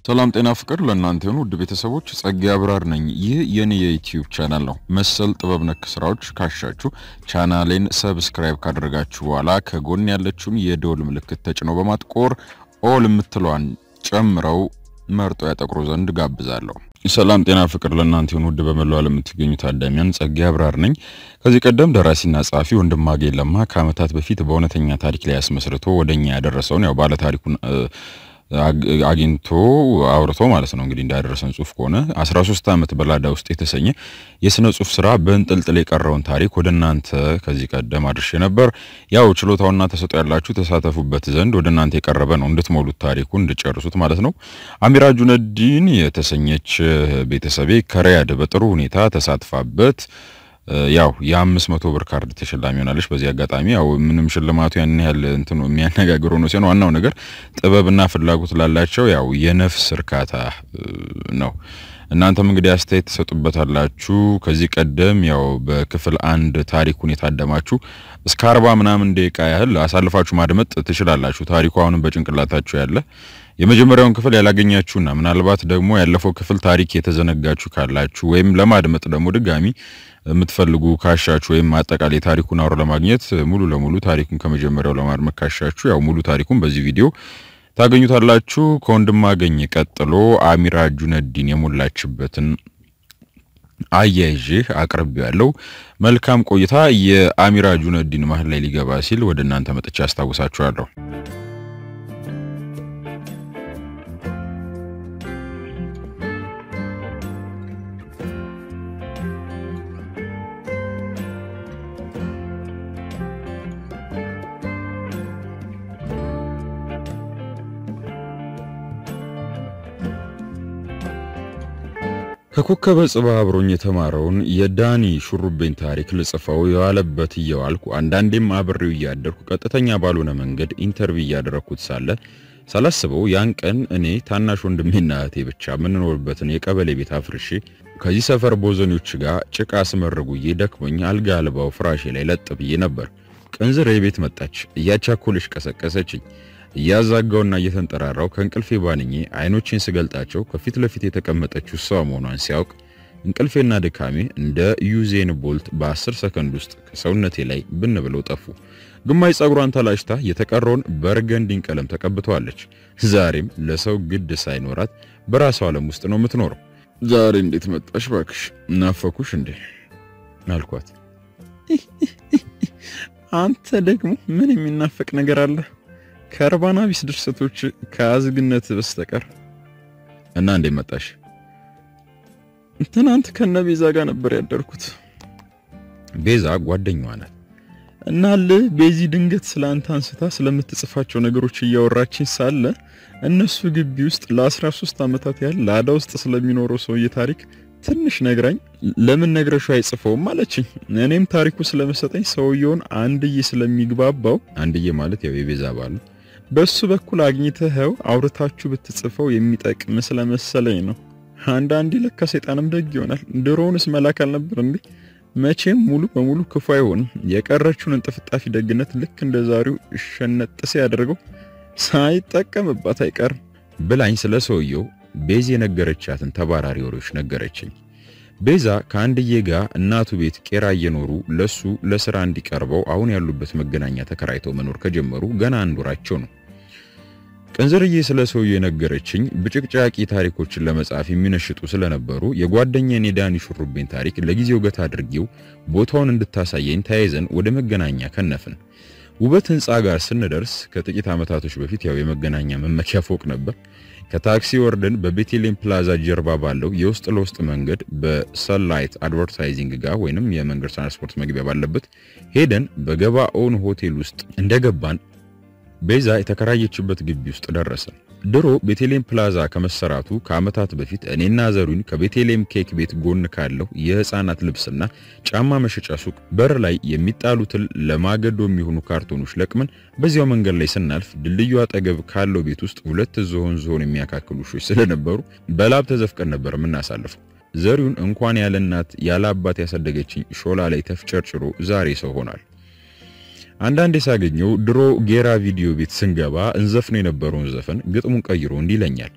ሰላም ጤና ፍቅር ለእናንተ የሆኑ ውድ ቤተሰቦች ጸጋ አብራር ነኝ። ይህ የኔ የዩቲዩብ ቻናል ነው። መሰል ጥበብ ነክ ስራዎች ካሻችሁ ቻናሌን ሰብስክራይብ ካደረጋችሁ በኋላ ከጎን ያለችውን የደወል ምልክት ተጭነው በማጥቆር ኦል የምትለዋን ጨምረው መርጦ ያጠቅሩ ዘንድ ጋብዛለሁ። ሰላም ጤና ፍቅር ለእናንተ የሆኑ ውድ በመላው ዓለም የምትገኙ ታዳሚያን ጸጋ አብራር ነኝ። ከዚህ ቀደም ደራሲና ጸሐፊ ወንድማገኝ ለማ ከዓመታት በፊት በእውነተኛ ታሪክ ላይ ያስመስርቶ ወደኛ ያደረሰውን ያው ባለ ታሪኩን አግኝቶ አውርቶ ማለት ነው እንግዲህ እንዳደረሰን ጽሁፍ ከሆነ 13 ዓመት በላዳ ውስጥ የተሰኘ የስነ ጽሁፍ ስራ በእንጥልጥል የቀረውን ታሪክ ወደ እናንተ ከዚህ ቀደም አድርሼ ነበር። ያው ችሎታውና ተሰጦ ያላችሁ ተሳተፉበት ዘንድ ወደ እናንተ የቀረበ ነው እንድትሞሉት ታሪኩ እንድጨርሱት ማለት ነው። አሚራ ጁነዲን የተሰኘች ቤተሰቤ ከሪያድ በጥሩ ሁኔታ ተሳትፋበት ያው የአምስት መቶ ብር ካርድ ተሸላሚ ሆናለች። በዚህ አጋጣሚ ያው ምንም ሽልማቱ ያን ያህል እንትኑ የሚያነጋግር ሆኖ ሲሆን ዋናው ነገር ጥበብና ፍላጎት ላላቸው ያው የነፍስ እርካታ ነው። እናንተም እንግዲህ አስተያየት ትሰጡበታላችሁ። ከዚህ ቀደም ያው በክፍል አንድ ታሪኩን የታደማችሁ እስከ አርባ ምናምን ደቂቃ ያህል አሳልፋችሁ ማድመጥ ትችላላችሁ። ታሪኩ አሁንም በጭንቅላታችሁ ያለ የመጀመሪያውን ክፍል ያላገኛችሁና ምናልባት ደግሞ ያለፈው ክፍል ታሪክ የተዘነጋችሁ ካላችሁ ወይም ለማድመጥ ደግሞ ድጋሚ የምትፈልጉ ካሻችሁ ወይም አጠቃላይ ታሪኩን አውሮ ለማግኘት ሙሉ ለሙሉ ታሪኩን ከመጀመሪያው ለማድመጥ ካሻችሁ ያው ሙሉ ታሪኩን በዚህ ቪዲዮ ታገኙታላችሁ። ከወንድማገኝ ቀጥሎ አሚራ ጁነዲን የሞላችበትን አያይዤ አቅርቤ ያለው መልካም ቆይታ። የአሚራ ጁነዲን መሀል ላይ ሊገባ ሲል ወደ እናንተ መጥቻ አስታውሳችኋለሁ። ከኮከበ ጽባ አብሮኝ የተማረውን የዳኒ ሹሩቤን ታሪክ ልጽፈው የዋለበት እየዋልኩ አንዳንዴም አብሬው እያደርኩ ቀጥተኛ ባልሆነ መንገድ ኢንተርቪው እያደረግኩት ሳለ ሳላስበው ያን ቀን እኔ ታናሽ ወንድሜና እህቴ ብቻ የምንኖርበትን የቀበሌ ቤት አፍርሼ ከዚህ ሰፈር ቦዘኔዎች ጋር ጭቃ ስመርጉዬ ደክሞኝ አልጋ አልባው ፍራሼ ላይ ለጥ ብዬ ነበር። ቅንዝር የቤት መጣች። እያቻኮለች ቀሰቀሰችኝ። እያዛጋውና እየተንጠራራው ከእንቅልፌ ባንኜ አይኖቼን ስገልጣቸው ከፊት ለፊት የተቀመጠችው እሷ መሆኗን ሲያውቅ እንቅልፌና ድካሜ እንደ ዩዜን ቦልት በአስር ሰከንድ ውስጥ ከሰውነቴ ላይ ብን ብለው ጠፉ። ግማሽ ጸጉሯን ተላጭታ የተቀረውን በርገንዲን ቀለም ተቀብተዋለች። ዛሬም ለሰው ግድ ሳይኖራት በራሷ ዓለም ውስጥ ነው የምትኖረው። ዛሬ እንዴት መጣሽ ባክሽ? ናፈኩሽ እንዴ አልኳት። አንተ ደግሞ ምን የሚናፈቅ ነገር አለ? ከእርባና ቢስ ድርሰቶች ከአዝግነት በስተቀር እና እንዴት መጣሽ? ትናንት ከነ ቤዛ ጋር ነበር ያደርኩት። ቤዛ ጓደኛዋ ናት። እናል ቤዚ ድንገት ስለ አንተ አንስታ ስለምትጽፋቸው ነገሮች እያወራችኝ ሳለ እነሱ ግቢ ውስጥ ለ13 ዓመታት ያህል ላዳ ውስጥ ስለሚኖረው ሰውዬ ታሪክ ትንሽ ነግራኝ ለምን ነግረሽው አይጽፈውም አለችኝ። እኔም ታሪኩ ስለመሰጠኝ ሰውየውን አንድዬ ስለሚግባባው አንድዬ ማለት ያው የቤዛ ባል ነው በሱ በኩል አግኝተኸው አውርታችሁ ብትጽፈው የሚጠቅም ስለመሰለኝ ነው። አንዳንዴ ለካ ሰይጣንም ደግ ይሆናል። ድሮውንስ መላክ አልነበር እንዴ? መቼም ሙሉ በሙሉ ክፉ አይሆንም። የቀረችውን እንጥፍጣፊ ደግነት ልክ እንደ ዛሬው ሸነጥሴ ያደርገው ሳይጠቀምባት አይቀርም ብላኝ ስለ ሰውየው ቤዛ የነገረቻትን ተባራሪ ወሬዎች ነገረችኝ። ቤዛ ከአንድዬ ጋር እናቱ ቤት ቄራ እየኖሩ ለሱ ለስራ እንዲቀርበው አሁን ያሉበት መገናኛ ተከራይተው መኖር ከጀመሩ ገና አንድ ወራቸው ነው። ቅንዝርዬ ስለ ሰውየው የነገረችኝ ብጭቅጫቂ ታሪኮችን ለመጻፍ የሚነሽጡ ስለነበሩ የጓደኛዬን የዳኒ ሹሩቤን ታሪክ ለጊዜው ገታ አድርጌው ቦታውን እንድታሳየኝ ተያይዘን ወደ መገናኛ ከነፍን። ውበት ህንፃ ጋር ስንደርስ ከጥቂት ዓመታቶች በፊት ያው የመገናኛ መመኪያ ፎቅ ነበር። ከታክሲ ወርደን በቤቴሌም ፕላዛ ጀርባ ባለው የውስጥ ለውስጥ መንገድ በሰንላይት አድቨርታይዚንግ ጋር ወይንም የመንገድ ትራንስፖርት መግቢያ ባለበት ሄደን በገባኦን ሆቴል ውስጥ እንደገባን ቤዛ የተከራየችበት ግቢ ውስጥ ደረሰን። ድሮ ቤቴሌም ፕላዛ ከመሰራቱ ከዓመታት በፊት እኔና ዘሩኝ ከቤቴሌም ኬክ ቤት ጎን ካለው የህፃናት ልብስና ጫማ መሸጫ ሱቅ በር ላይ የሚጣሉትን ለማገዶ የሚሆኑ ካርቶኖች ለቅመን በዚያው መንገድ ላይ ስናልፍ ድልድዩ አጠገብ ካለው ቤት ውስጥ ሁለት ዝሆን ዝሆን የሚያካክሉ ውሾች ስለነበሩ በላብ ተዘፍቀን ነበር የምናሳልፈው። ዘሪውን እንኳን ያለ እናት ያለ አባት ያሳደገችኝ ሾላ ላይ ተፍጨርጭሮ ዛሬ ሰው ሆኗል። አንዳንዴ ሳገኘው ድሮ ጌራ ቪዲዮ ቤት ስንገባ እንዘፍነው የነበረውን ዘፈን ግጥሙን ቀይሮ እንዲህ ይለኛል።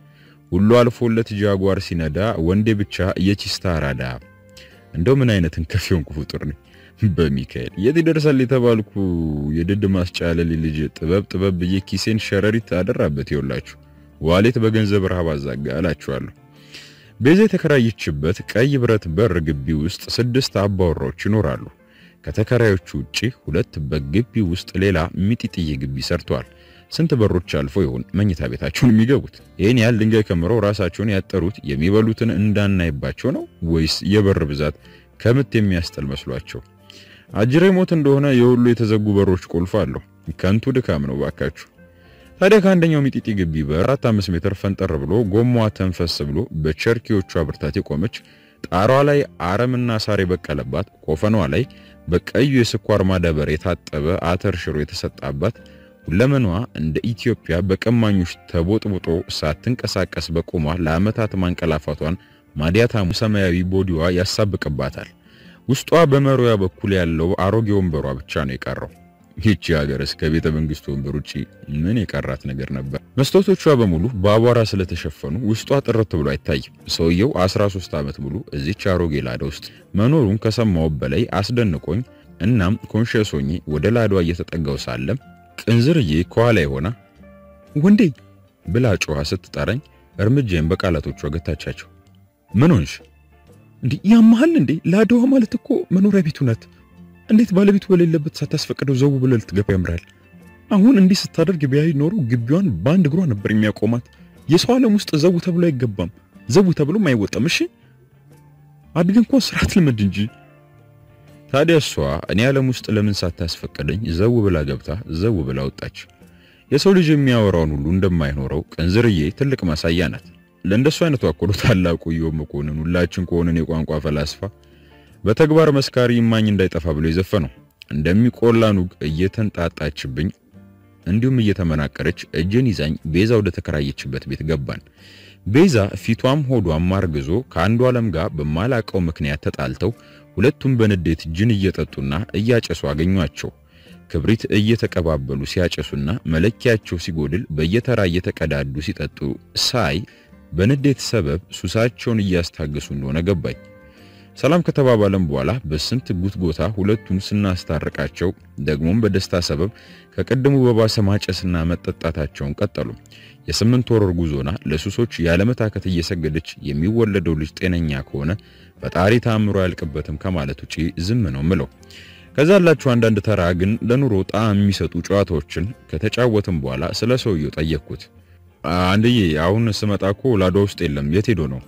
ሁሉ አልፎለት ጃጓር ሲነዳ ወንዴ ብቻ የቺስታ አራዳ። እንደው ምን አይነት እንከፊውን ፍጡር ነኝ። በሚካኤል የት ይደርሳል የተባልኩ የድድ ማስጫለል ልጅ ጥበብ ጥበብ ብዬ ኪሴን ሸረሪት አደራበት። ይውላችሁ ዋሌት በገንዘብ ረሃብ አዛጋ አላችኋለሁ። ቤዛ የተከራየችበት ቀይ ብረት በር ግቢ ውስጥ ስድስት አባወራዎች ይኖራሉ። ከተከራዮቹ ውጪ ሁለት በግቢ ውስጥ ሌላ ሚጢጥዬ ግቢ ሰርተዋል። ስንት በሮች አልፎ ይሆን መኝታ ቤታቸውን የሚገቡት? ይህን ያህል ድንጋይ ከምረው ራሳቸውን ያጠሩት የሚበሉትን እንዳናይባቸው ነው ወይስ የበር ብዛት ከምት የሚያስጠል መስሏቸው? አጅሬ ሞት እንደሆነ የሁሉ የተዘጉ በሮች ቁልፍ አለው። ከንቱ ድካም ነው ባካችሁ። ታዲያ ከአንደኛው ሚጢጢ ግቢ በአራት አምስት ሜትር ፈንጠር ብሎ ጎማዋ ተንፈስ ብሎ በቸርኪዎቿ ብርታት የቆመች ጣሯ ላይ አረምና ሳር የበቀለባት ቆፈኗ ላይ በቀዩ የስኳር ማዳበር የታጠበ አተር ሽሮ የተሰጣባት ሁለመኗ እንደ ኢትዮጵያ በቀማኞች ተቦጥቡጦ ሳትንቀሳቀስ በቆሟ ለዓመታት ማንቀላፋቷን ማዲያታሙ ሰማያዊ ቦዲዋ ያሳብቅባታል። ውስጧ በመሪያ በኩል ያለው አሮጌ ወንበሯ ብቻ ነው የቀረው። ይህቺ ሀገር እስከ ቤተ መንግስቱ ወንበር ውጪ ምን የቀራት ነገር ነበር? መስታወቶቿ በሙሉ በአቧራ ስለተሸፈኑ ውስጧ ጥርት ብሎ አይታይም። ሰውየው 13 ዓመት ሙሉ እዚች አሮጌ ላዳ ውስጥ መኖሩን ከሰማው በላይ አስደንቆኝ፣ እናም ኮንሽየስ ሆኜ ወደ ላዳዋ እየተጠጋው ሳለም ቅንዝርዬ ከኋላ የሆና ወንዴ ብላ ጮኻ ስትጠራኝ እርምጃዬን በቃላቶቿ ገታቻቸው። ምን ሆንሽ? እንዴ ያመሃል እንዴ? ላዳዋ ማለት እኮ መኖሪያ ቤቱ ናት። እንዴት ባለቤቱ በሌለበት ሳታስፈቅደው ዘው ብለህ ልትገባ ያምራል? አሁን እንዲህ ስታደርግ ቢያይ ኖሮ ግቢዋን በአንድ እግሯ ነበር የሚያቆማት። የሰው ዓለም ውስጥ ዘው ተብሎ አይገባም፣ ዘው ተብሎም አይወጣም። እሺ አድገህ እንኳን ስርዓት ልመድ እንጂ። ታዲያ እሷ እኔ ዓለም ውስጥ ለምን ሳታስፈቅደኝ ዘው ብላ ገብታ ዘው ብላ ወጣች? የሰው ልጅ የሚያወራውን ሁሉ እንደማይኖረው ቅንዝርዬ ትልቅ ማሳያ ናት። ለእንደሱ አይነቱ አኮሎ ታላቁ ኢዮብ መኮንን ሁላችን ከሆነን የቋንቋ ፈላስፋ በተግባር መስካሪ እማኝ እንዳይጠፋ ብሎ የዘፈነው እንደሚቆላ ኑግ እየተንጣጣችብኝ እንዲሁም እየተመናቀረች እጄን ይዛኝ ቤዛ ወደ ተከራየችበት ቤት ገባን። ቤዛ ፊቷም ሆዷም አርግዞ ከአንዱ ዓለም ጋር በማላቀው ምክንያት ተጣልተው ሁለቱም በንዴት ጅን እየጠጡና እያጨሱ አገኟቸው። ክብሪት እየተቀባበሉ ሲያጨሱና መለኪያቸው ሲጎድል በየተራ እየተቀዳዱ ሲጠጡ ሳይ በንዴት ሰበብ ሱሳቸውን እያስታገሱ እንደሆነ ገባኝ። ሰላም ከተባባለም በኋላ በስንት ጉትጎታ ሁለቱን ስናስታርቃቸው ደግሞም በደስታ ሰበብ ከቀደሙ በባሰ ማጨስና መጠጣታቸውን ቀጠሉ። የስምንት ወር ጉዞና ለሱሶች ያለመታከት እየሰገደች የሚወለደው ልጅ ጤነኛ ከሆነ ፈጣሪ ታምሮ አያልቅበትም ከማለት ውጪ ዝም ነው ምለው። ከዛ ያላችሁ አንዳንድ ተራ ግን ለኑሮ ጣዕም የሚሰጡ ጨዋታዎችን ከተጫወትም በኋላ ስለ ሰውየው ጠየቅኩት። አንድዬ አሁን ስመጣ እኮ ላዷ ውስጥ የለም፣ የት ሄዶ ነው?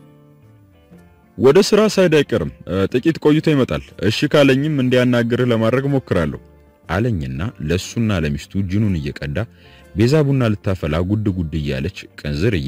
ወደ ስራ ሳይድ አይቀርም፣ ጥቂት ቆይቶ ይመጣል። እሺ ካለኝም እንዲያናግርህ ለማድረግ ሞክራለሁ አለኝና ለሱና ለሚስቱ ጅኑን እየቀዳ ቤዛ ቡና ልታፈላ ጉድ ጉድ እያለች ቅንዝርዬ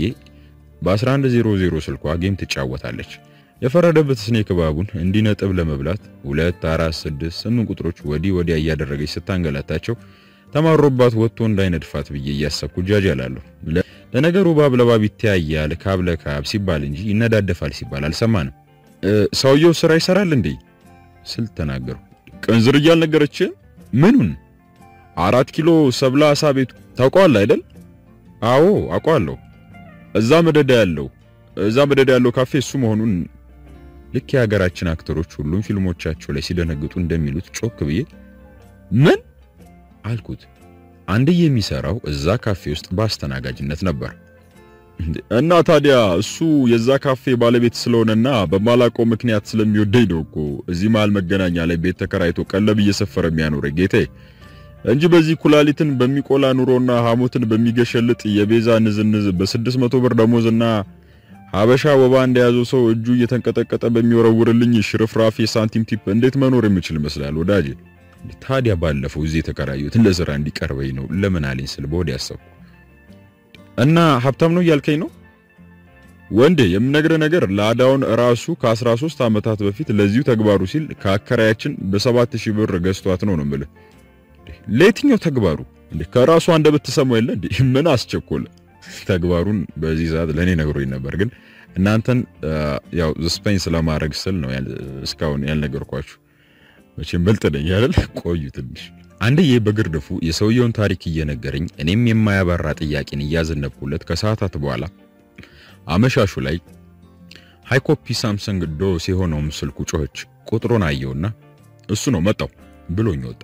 በ1100 ስልኳ ጌም ትጫወታለች። የፈረደበት ስኔክ እባቡን እንዲነጥብ ለመብላት 2 4 6 8 ቁጥሮች ወዲህ ወዲያ እያደረገች ስታንገላታቸው ተማሮባት ወጥቶ እንዳይነድፋት ብዬ እያሰብኩ ጃጅ አላለሁ። ለነገሩ እባብ ለእባብ ይተያያል ካብ ለካብ ሲባል እንጂ ይነዳደፋል ሲባል አልሰማንም። ሰውየው ስራ ይሰራል እንዴ ስል ተናገሩ። ቅንዝርዬ አልነገረችህም? ምኑን? አራት ኪሎ ሰብላ አሳ ቤቱ ታውቀዋለህ አይደል? አዎ አውቀዋለሁ። እዛ መደዳ ያለው እዛ መደዳ ያለው ካፌ እሱ መሆኑን ልክ የሀገራችን አክተሮች ሁሉም ፊልሞቻቸው ላይ ሲደነግጡ እንደሚሉት ጮክ ብዬ ምን አልኩት። አንድዬ የሚሰራው እዛ ካፌ ውስጥ በአስተናጋጅነት ነበር። እና ታዲያ እሱ የዛ ካፌ ባለቤት ስለሆነና በማላውቀው ምክንያት ስለሚወደኝ ነው እኮ እዚህ መሃል መገናኛ ላይ ቤት ተከራይቶ ቀለብ እየሰፈረ የሚያኖረኝ ጌታዬ እንጂ በዚህ ኩላሊትን በሚቆላ ኑሮና ሐሞትን በሚገሸልጥ የቤዛ ንዝንዝ በስድስት መቶ ብር ደሞዝና ሀበሻ ወባ እንደያዘው ሰው እጁ እየተንቀጠቀጠ በሚወረውርልኝ ሽርፍራፊ የሳንቲም ቲፕ እንዴት መኖር የምችል ይመስላል ወዳጄ? ታዲያ ባለፈው እዚህ የተከራዩት ለስራ እንዲቀርበኝ ነው ለምን አለኝ ስል በወዲያ ያሰብኩ እና ሀብታም ነው እያልከኝ ነው ወንዴ? የምነግርህ ነገር ላዳውን ራሱ ከ13 ዓመታት በፊት ለዚሁ ተግባሩ ሲል ከአከራያችን በሰባት ሺህ ብር ገዝቷት ነው ነው የምልህ። ለየትኛው ተግባሩ እንዴ? ከራሱ አንደበት ትሰማው የለ እንዴ? ምን አስቸኮለ? ተግባሩን በዚህ ሰዓት ለኔ ነግሮኝ ነበር፣ ግን እናንተን ያው ስፔን ስለማድረግ ስል ነው እስካሁን ያልነገርኳችሁ። መቼም በልጥ ነኝ አይደል? ቆዩ ትንሽ። አንድዬ በግርድፉ የሰውየውን ታሪክ እየነገረኝ እኔም የማያባራ ጥያቄን እያዘነብኩለት ከሰዓታት በኋላ አመሻሹ ላይ ሃይኮፒ ሳምሰንግ ዶስ የሆነውም ስልኩ ጮኸች። ቁጥሩን አየውና እሱ ነው መጣው ብሎኝ ወጣ።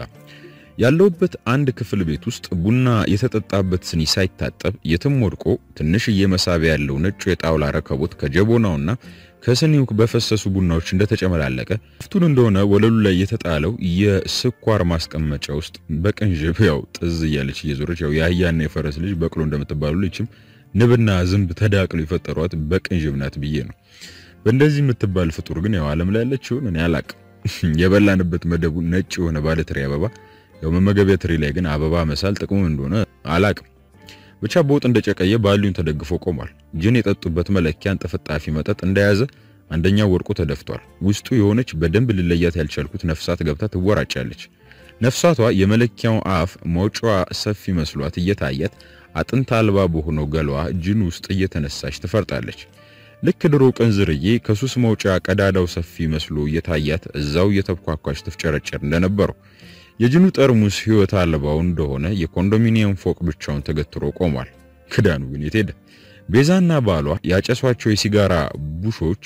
ያለውበት አንድ ክፍል ቤት ውስጥ ቡና የተጠጣበት ስኒ ሳይታጠብ የትም ወድቆ ትንሽዬ መሳቢያ ያለው ነጩ የጣውላ ረከቦት ከጀቦናውና ከስኒው በፈሰሱ ቡናዎች እንደተጨመላለቀ ፍቱን እንደሆነ ወለሉ ላይ የተጣለው የስኳር ማስቀመጫ ውስጥ በቅንዥብ ያው ጥዝ እያለች እየዞረች ያው የአህያና የፈረስ ልጅ በቅሎ እንደምትባሉ ልጅም ንብና ዝንብ ተዳቅሎ የፈጠሯት በቅንዥብ ናት ብዬ ነው። በእንደዚህ የምትባል ፍጡር ግን ያው ዓለም ላይ ያለችውን እኔ አላቅም። የበላንበት መደቡ ነጭ የሆነ ባለትሪ አበባ ያው መመገቢያ ትሪ ላይ ግን አበባ መሳል ጥቅሙ እንደሆነ አላቅም። ብቻ በወጥ እንደጨቀየ ባሉን ተደግፎ ቆሟል። ጅን የጠጡበት መለኪያን ጥፍጣፊ መጠጥ እንደያዘ አንደኛው ወርቁ ተደፍቷል። ውስጡ የሆነች በደንብ ልለያት ያልቻልኩት ነፍሳት ገብታ ትወራጫለች። ነፍሳቷ የመለኪያው አፍ መውጫዋ ሰፊ መስሏት እየታያት አጥንት አልባ በሆነው ገሏ ጅን ውስጥ እየተነሳች ትፈርጣለች። ልክ ድሮ ቅንዝርዬ ከሱስ መውጫ ቀዳዳው ሰፊ መስሎ እየታያት እዛው እየተብኳኳች ትፍጨረጨር እንደነበረው የጅኑ ጠርሙስ ሕይወት አልባው እንደሆነ የኮንዶሚኒየም ፎቅ ብቻውን ተገትሮ ቆሟል። ክዳኑ ግን የት ሄደ? ቤዛና ባሏ ያጨሷቸው የሲጋራ ቡሾች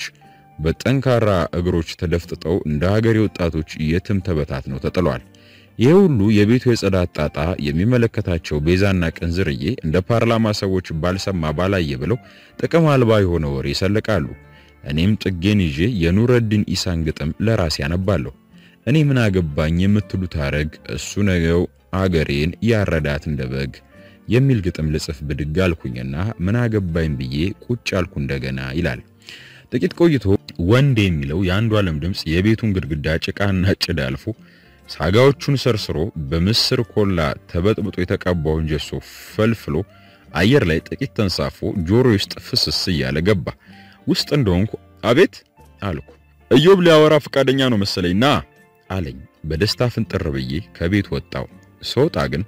በጠንካራ እግሮች ተደፍጥጠው እንደ ሀገሬ ወጣቶች የትም ተበታትነው ተጥለዋል። ይህ ሁሉ የቤቱ የጽዳት ጣጣ የሚመለከታቸው ቤዛና ቅንዝርዬ እንደ ፓርላማ ሰዎች ባልሰማ ባላየ ብለው ጥቅም አልባ የሆነ ወሬ ይሰልቃሉ። እኔም ጥጌን ይዤ የኑረዲን ኢሳን ግጥም ለራሴ ያነባለሁ። እኔ ምን አገባኝ የምትሉት አረግ እሱ ነገው አገሬን ያረዳት እንደ በግ የሚል ግጥም ልጽፍ ብድግ አልኩኝና ምን አገባኝ ብዬ ቁጭ አልኩ እንደገና ይላል። ጥቂት ቆይቶ ወንድ የሚለው የአንዱ ዓለም ድምፅ የቤቱን ግድግዳ ጭቃና ጭድ አልፎ ሳጋዎቹን ሰርስሮ በምስር ኮላ ተበጥብጦ የተቀባውን ጀሶ ፈልፍሎ አየር ላይ ጥቂት ተንሳፎ ጆሮ ውስጥ ፍስስ እያለ ገባ። ውስጥ እንደሆንኩ አቤት አልኩ። ኢዮብ ሊያወራ ፈቃደኛ ነው መሰለኝ ና አለኝ። በደስታ ፍንጥር ብዬ ከቤት ወጣው። ስወጣ ግን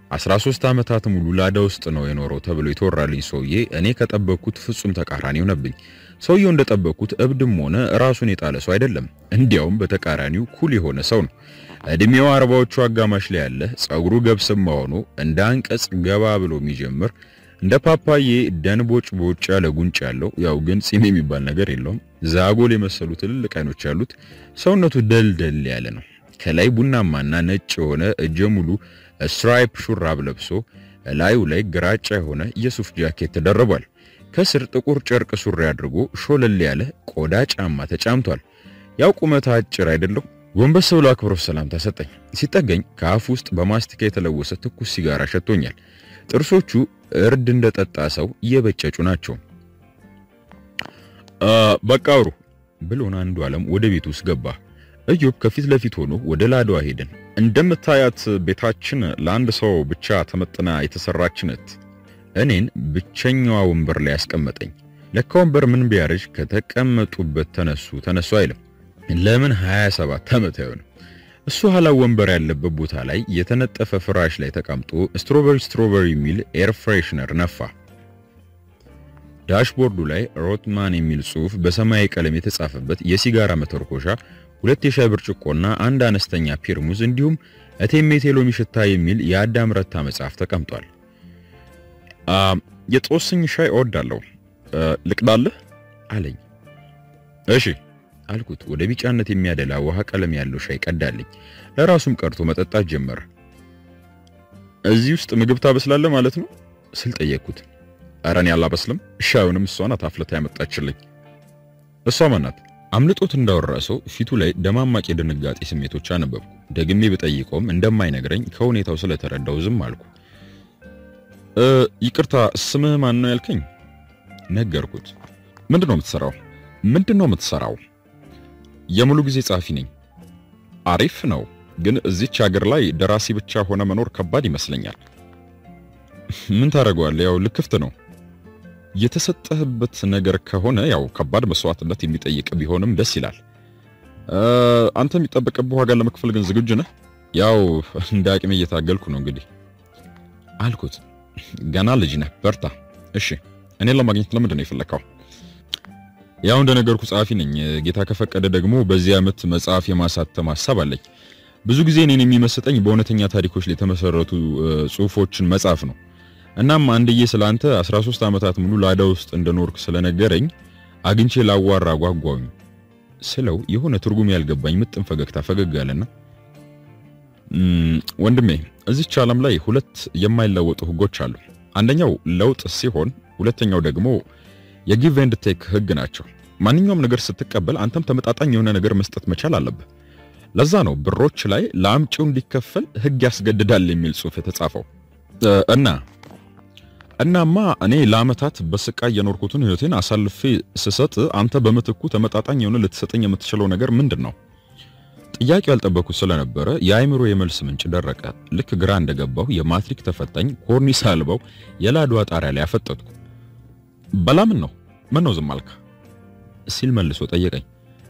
13 ዓመታት ሙሉ ላዳ ውስጥ ነው የኖረው ተብሎ የተወራልኝ ሰውዬ እኔ ከጠበቅኩት ፍጹም ተቃራኒ ሆነብኝ። ሰውየው እንደጠበቅኩት እብድም ሆነ ራሱን የጣለ ሰው አይደለም። እንዲያውም በተቃራኒው ኩል የሆነ ሰው ነው። እድሜው አርባዎቹ አጋማሽ ላይ ያለ ጸጉሩ ገብስማ ሆኖ እንደ አንቀጽ ገባ ብሎ የሚጀምር እንደ ፓፓዬ ደንቦጭ ቦጭ ያለ ጉንጭ ያለው ያው ግን ጺም የሚባል ነገር የለውም። ዛጎል የመሰሉ ትልልቅ አይኖች ያሉት ሰውነቱ ደልደል ያለ ነው። ከላይ ቡናማና ነጭ የሆነ እጀ ሙሉ ስትራይፕ ሹራብ ለብሶ ላዩ ላይ ግራጫ የሆነ የሱፍ ጃኬት ተደርቧል። ከስር ጥቁር ጨርቅ ሱሪ አድርጎ ሾለል ያለ ቆዳ ጫማ ተጫምቷል። ያው ቁመት አጭር አይደለሁ። ጎንበስ ብሎ አክብሮት ሰላምታ ሰጠኝ። ሲጠገኝ ከአፍ ውስጥ በማስቲካ የተለወሰ ትኩስ ሲጋራ ሸቶኛል። ጥርሶቹ እርድ እንደጠጣ ሰው እየበጨጩ ናቸው። በቃ አውሩ ብሎን አንዱ ዓለም ወደ ቤት ውስጥ ገባ። ኢዮብ ከፊት ለፊት ሆኖ ወደ ላዳዋ ሄደን እንደምታያት ቤታችን ለአንድ ሰው ብቻ ተመጥና የተሰራች ናት። እኔን ብቸኛዋ ወንበር ላይ ያስቀመጠኝ። ለካ ወንበር ምን ቢያረጅ ከተቀመጡበት ተነሱ ተነሱ አይልም። ለምን 27 ዓመት አይሆንም። እሱ ኋላ ወንበር ያለበት ቦታ ላይ የተነጠፈ ፍራሽ ላይ ተቀምጦ ስትሮበሪ ስትሮበሪ የሚል ኤር ፍሬሽነር ነፋ። ዳሽቦርዱ ላይ ሮትማን የሚል ጽሑፍ በሰማያዊ ቀለም የተጻፈበት የሲጋራ መተርኮሻ፣ ሁለት የሻይ ብርጭቆና አንድ አነስተኛ ፔርሙዝ እንዲሁም እቴሜቴ ሎሚ ሽታ የሚል የአዳም ረታ መጽሐፍ ተቀምጧል። የጦስኝ ሻይ እወዳለሁ፣ ልቅዳለህ አለኝ። እሺ አልኩት። ወደ ቢጫነት የሚያደላ ውሃ ቀለም ያለው ሻይ ቀዳልኝ። ለራሱም ቀርቶ መጠጣት ጀመረ። እዚህ ውስጥ ምግብ ታበስላለህ ማለት ነው ስል ጠየቅኩት። ኧረ እኔ አላበስልም፣ ሻዩንም እሷ ናት አፍልታ ያመጣችልኝ። እሷ ማናት? አምልጦት እንዳወራ ሰው ፊቱ ላይ ደማማቅ የድንጋጤ ስሜቶች አነበብኩ። ደግሜ ብጠይቀውም እንደማይነግረኝ ከሁኔታው ስለተረዳው ዝም አልኩ። ይቅርታ ስምህ ማን ነው ያልከኝ? ነገርኩት። ምንድነው የምትሰራው? ምንድነው የምትሰራው? የሙሉ ጊዜ ጸሐፊ ነኝ። አሪፍ ነው፣ ግን እዚች ሀገር ላይ ደራሲ ብቻ ሆነ መኖር ከባድ ይመስለኛል። ምን ታደርገዋለህ? ያው ልክፍት ነው። የተሰጠህበት ነገር ከሆነ ያው ከባድ መስዋዕትነት የሚጠይቅ ቢሆንም ደስ ይላል። አንተ የሚጠበቅብህ ዋጋ ለመክፈል ግን ዝግጁ ነህ? ያው እንደ አቅሜ እየታገልኩ ነው እንግዲህ አልኩት። ገና ልጅ ነህ፣ በርታ። እሺ፣ እኔን ለማግኘት ለምንድን ነው የፈለከው? ያው እንደነገርኩ ጸሐፊ ነኝ። ጌታ ከፈቀደ ደግሞ በዚህ ዓመት መጽሐፍ የማሳተም ሐሳብ አለኝ። ብዙ ጊዜ እኔን የሚመስጠኝ በእውነተኛ ታሪኮች ላይ የተመሰረቱ ጽሑፎችን መጻፍ ነው። እናም አንድዬ ስላንተ 13 ዓመታት ሙሉ ላዳ ውስጥ እንደኖርክ ስለነገረኝ አግኝቼ ላዋራ ጓጓኝ ስለው የሆነ ትርጉም ያልገባኝ ምጥን ፈገግታ ፈገግ አለና ወንድሜ እዚች ዓለም ላይ ሁለት የማይለወጡ ህጎች አሉ። አንደኛው ለውጥ ሲሆን ሁለተኛው ደግሞ የጊቭ ኤንድ ቴክ ህግ ናቸው። ማንኛውም ነገር ስትቀበል አንተም ተመጣጣኝ የሆነ ነገር መስጠት መቻል አለብህ። ለዛ ነው ብሮች ላይ ለአምጪው እንዲከፈል ህግ ያስገድዳል የሚል ጽሑፍ የተጻፈው። እና እናማ እኔ ለአመታት በስቃይ የኖርኩትን ህይወቴን አሳልፌ ስሰጥ አንተ በምትኩ ተመጣጣኝ የሆነ ልትሰጠኝ የምትችለው ነገር ምንድን ነው? ጥያቄው ያልጠበኩት ስለነበረ የአእምሮ የመልስ ምንጭ ደረቀ። ልክ ግራ እንደገባሁ የማትሪክ ተፈታኝ ኮርኒስ አልባው የላድዋ ጣሪያ ላይ አፈጠጥኩ። በላምን ነው ምን ነው ዝም አልክ? ሲል መልሶ ጠየቀኝ።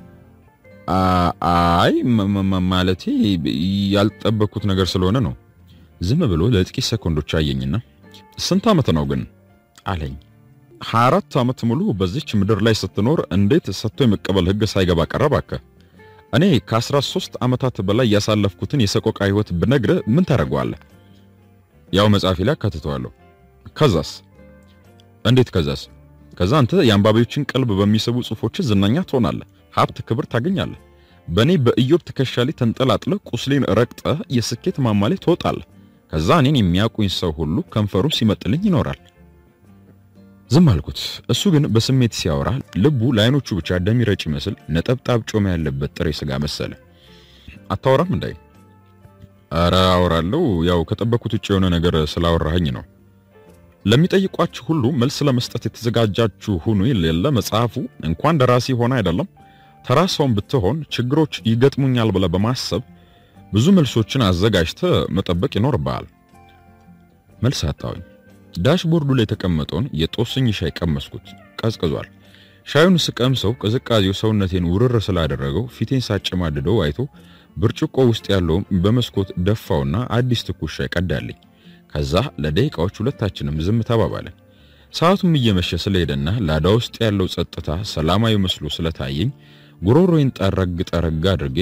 አይ ማለቴ ያልጠበኩት ነገር ስለሆነ ነው። ዝም ብሎ ለጥቂት ሰኮንዶች አየኝና ስንት ዓመት ነው ግን አለኝ። 24 ዓመት ሙሉ በዚች ምድር ላይ ስትኖር እንዴት ሰጥቶ የመቀበል ህግ ሳይገባ ቀረባከ? እኔ ከ13 ዓመታት በላይ ያሳለፍኩትን የሰቆቃ ህይወት ብነግርህ ምን ታደርገዋለህ? ያው መጽሐፌ ላይ አካትተዋለሁ። ከዛስ? እንዴት ከዛስ? ከዛ አንተ የአንባቢዎችን ቀልብ በሚስቡ ጽሑፎች ዝናኛ ትሆናለህ፣ ሀብት፣ ክብር ታገኛለህ። በእኔ በኢዮብ ትከሻ ላይ ተንጠላጥለህ ቁስሌን ረግጠህ የስኬት ማማ ላይ ትወጣለህ። ከዛ እኔን የሚያውቁኝ ሰው ሁሉ ከንፈሩ ሲመጥልኝ ይኖራል። ዝም አልኩት። እሱ ግን በስሜት ሲያወራ ልቡ ለአይኖቹ ብቻ ደም ይረጭ ይመስል ነጠብጣብ ጮማ ያለበት ጥሬ ስጋ መሰለ። አታወራም እንዳይ? ኧረ አወራለሁ። ያው ከጠበኩት ውጭ የሆነ ነገር ስላወራኸኝ ነው። ለሚጠይቋችሁ ሁሉ መልስ ለመስጠት የተዘጋጃችሁ ሁኑ የሌለ መጽሐፉ እንኳን ደራሲ ሆነ አይደለም ተራ ሰውን ብትሆን ችግሮች ይገጥሙኛል ብለህ በማሰብ ብዙ መልሶችን አዘጋጅተህ መጠበቅ ይኖርብሃል። መልስ አጣሁኝ። ዳሽቦርዱ ላይ የተቀመጠውን የጦስኝ ሻይ ቀመስኩት። ቀዝቅዟል። ሻዩን ስቀምሰው ቅዝቃዜው ሰውነቴን ውርር ስላደረገው ፊቴን ሳጨማድደው አይቶ ብርጭቆ ውስጥ ያለውን በመስኮት ደፋውና አዲስ ትኩስ ሻይ ቀዳልኝ። ከዛ ለደቂቃዎች ሁለታችንም ዝም ተባባለን። ሰዓቱም እየመሸ ስለሄደና ላዳ ውስጥ ያለው ጸጥታ ሰላማዊ መስሎ ስለታየኝ ጉሮሮዬን ጠረግ ጠረግ አድርጌ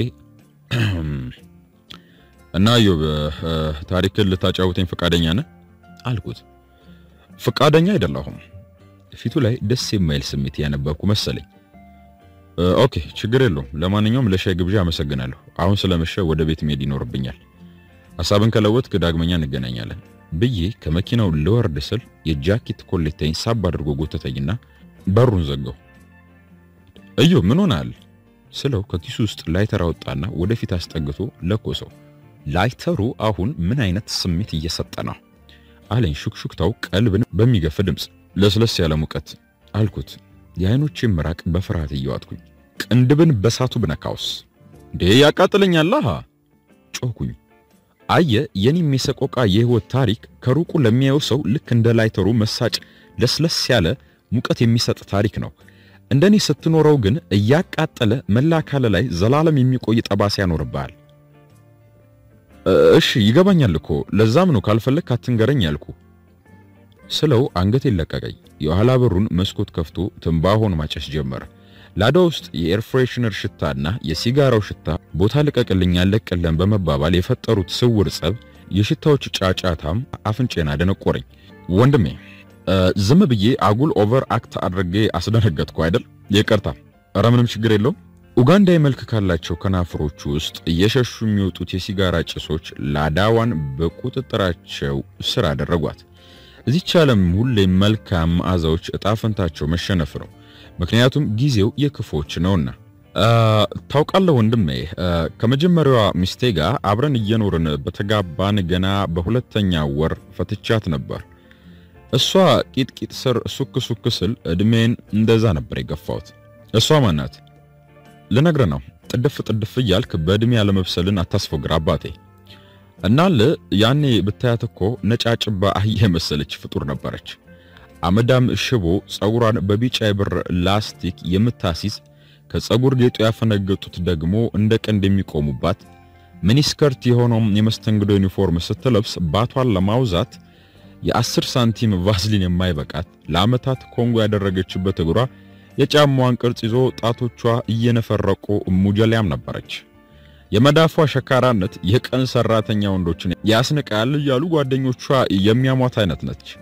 እና ኢዮብ ታሪክን ልታጫውተኝ ፈቃደኛ ነህ አልኩት። ፈቃደኛ አይደለሁም። ፊቱ ላይ ደስ የማይል ስሜት ያነበብኩ መሰለኝ። ኦኬ ችግር የለውም። ለማንኛውም ለሻይ ግብዣ አመሰግናለሁ። አሁን ስለመሸ ወደ ቤት መሄድ ይኖርብኛል። ሐሳብን ከለወጥክ ዳግመኛ እንገናኛለን ብዬ ከመኪናው ልወርድ ስል የጃኬት ኮሌታዬን ሳብ አድርጎ ጎተተኝና በሩን ዘጋው። ኢዮብ ምን ሆናል ስለው ከኪሱ ውስጥ ላይተር አወጣና ወደፊት አስጠግቶ ለኮሰው። ላይተሩ አሁን ምን አይነት ስሜት እየሰጠ ነው አለኝ። ሹክሹክታው ቀልብን በሚገፍ ድምፅ። ለስለስ ያለ ሙቀት አልኩት። የአይኖቼን ምራቅ በፍርሃት እየዋጥኩኝ ቅንድብን በሳቱ ብነካውስ እንዴ ያቃጥለኛል ጮኩኝ። አየ የኔም የሰቆቃ የህይወት ታሪክ ከሩቁ ለሚያየው ሰው ልክ እንደ ላይተሩ መሳጭ ለስለስ ያለ ሙቀት የሚሰጥ ታሪክ ነው። እንደኔ ስትኖረው ግን እያቃጠለ መላ አካል ላይ ዘላለም የሚቆይ ጠባሳ ያኖርብሃል። እሺ ይገባኛል እኮ ለዛም ነው ካልፈለግ አትንገረኝ ያልኩ ስለው አንገቴን ለቀቀኝ። የኋላ በሩን መስኮት ከፍቶ ትንባሆን ማጨስ ጀመረ። ላዳ ውስጥ የኤር ፍሬሽነር ሽታና የሲጋራው ሽታ ቦታ ልቀቅልኝ ያለቅልን በመባባል የፈጠሩት ስውር ጸብ፣ የሽታዎች ጫጫታም አፍንጬን አደነቆረኝ። ወንድሜ ዝም ብዬ አጉል ኦቨር አክት አድርጌ አስደነገጥኩ አይደል? ይቅርታ። ኧረ ምንም ችግር የለውም። ኡጋንዳዊ መልክ ካላቸው ከናፍሮቹ ውስጥ እየሸሹ የሚወጡት የሲጋራ ጭሶች ላዳዋን በቁጥጥራቸው ስር አደረጓት። እዚች ዓለም ሁሌም መልካም መዓዛዎች እጣ ፈንታቸው መሸነፍ ነው። ምክንያቱም ጊዜው የክፎች ነውና። ታውቃለህ ወንድሜ፣ ከመጀመሪያዋ ሚስቴ ጋር አብረን እየኖርን በተጋባን ገና በሁለተኛ ወር ፈትቻት ነበር። እሷ ቂጥቂጥ ስር ሱክ ሱክ ስል እድሜን እንደዛ ነበር የገፋሁት። እሷ ማናት? ልነግርህ ነው። ጥድፍ ጥድፍ እያልክ በእድሜ ያለመብሰልን አታስፎግር አባቴ። እናል ያኔ ብታያት እኮ ነጫጭባ አህያ የመሰለች ፍጡር ነበረች። አመዳም ሽቦ ጸጉሯን በቢጫ የብር ላስቲክ የምታሲዝ ከጸጉር ጌጡ ያፈነገጡት ደግሞ እንደ ቀንድ የሚቆሙባት ሚኒስከርት የሆነውም የመስተንግዶ ዩኒፎርም ስትለብስ ባቷን ለማውዛት የአስር ሳንቲም ቫዝሊን የማይበቃት ለዓመታት ኮንጎ ያደረገችበት እግሯ የጫማዋን ቅርጽ ይዞ ጣቶቿ እየነፈረቁ ሙጀሊያም ነበረች። የመዳፏ ሸካራነት የቀን ሰራተኛ ወንዶችን ያስንቃል እያሉ ጓደኞቿ የሚያሟት አይነት ነች።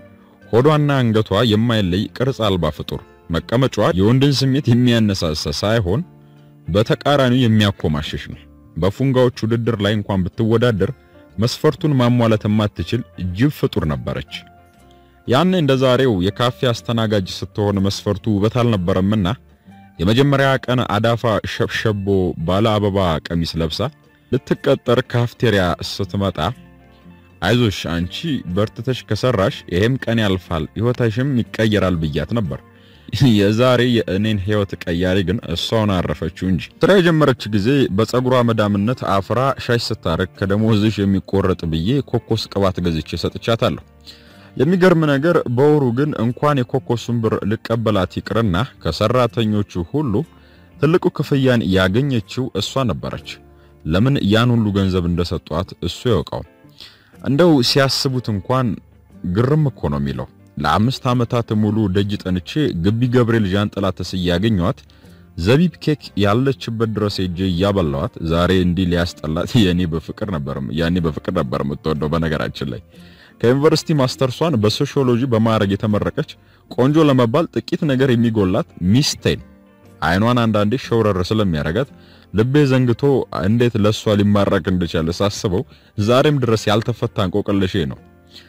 ሆዷና አንገቷ የማይለይ ቅርጽ አልባ ፍጡር፣ መቀመጫዋ የወንድን ስሜት የሚያነሳሳ ሳይሆን በተቃራኒው የሚያኮማሽሽ ነው። በፉንጋዎች ውድድር ላይ እንኳን ብትወዳደር መስፈርቱን ማሟላት የማትችል ጅብ ፍጡር ነበረች። ያኔ እንደ ዛሬው የካፌ አስተናጋጅ ስትሆን መስፈርቱ ውበት አልነበረምና የመጀመሪያ ቀን አዳፋ ሸብሸቦ ባለ አበባ ቀሚስ ለብሳ ልትቀጠር ካፍቴሪያ ስትመጣ አይዞሽ አንቺ በርትተሽ ከሰራሽ ይሄም ቀን ያልፋል ሕይወታሽም ይቀየራል ብያት ነበር። የዛሬ የእኔን ሕይወት ቀያሪ ግን እሷውን አረፈችው እንጂ። ስራ የጀመረች ጊዜ በፀጉሯ መዳምነት አፍራ ሻሽ ስታረግ ከደሞዝሽ የሚቆረጥ ብዬ ኮኮስ ቅባት ገዝቼ ሰጥቻታለሁ። የሚገርም ነገር በወሩ ግን እንኳን የኮኮሱን ብር ልቀበላት ይቅርና ከሰራተኞቹ ሁሉ ትልቁ ክፍያን ያገኘችው እሷ ነበረች። ለምን ያን ሁሉ ገንዘብ እንደሰጧት እሱ ያውቀው። እንደው ሲያስቡት እንኳን ግርም እኮ ነው የሚለው። ለአምስት ዓመታት ሙሉ ደጅ ጠንቼ ግቢ ገብርኤል ዣንጥላ ተስዬ ያገኘኋት ዘቢብ ኬክ ያለችበት ድረስ ሄጄ እያበላኋት ዛሬ እንዲህ ሊያስጠላት የኔ በፍቅር ነበር ያኔ በፍቅር ነበር የምትወደው። በነገራችን ላይ ከዩኒቨርሲቲ ማስተርሷን በሶሺዮሎጂ በማዕረግ የተመረቀች ቆንጆ ለመባል ጥቂት ነገር የሚጎላት ሚስቴን አይኗን አንዳንዴ ሸውረር ስለሚያረጋት ልቤ ዘንግቶ እንዴት ለሷ ሊማረክ እንደቻለ ሳስበው ዛሬም ድረስ ያልተፈታ እንቆቅልሼ ነው።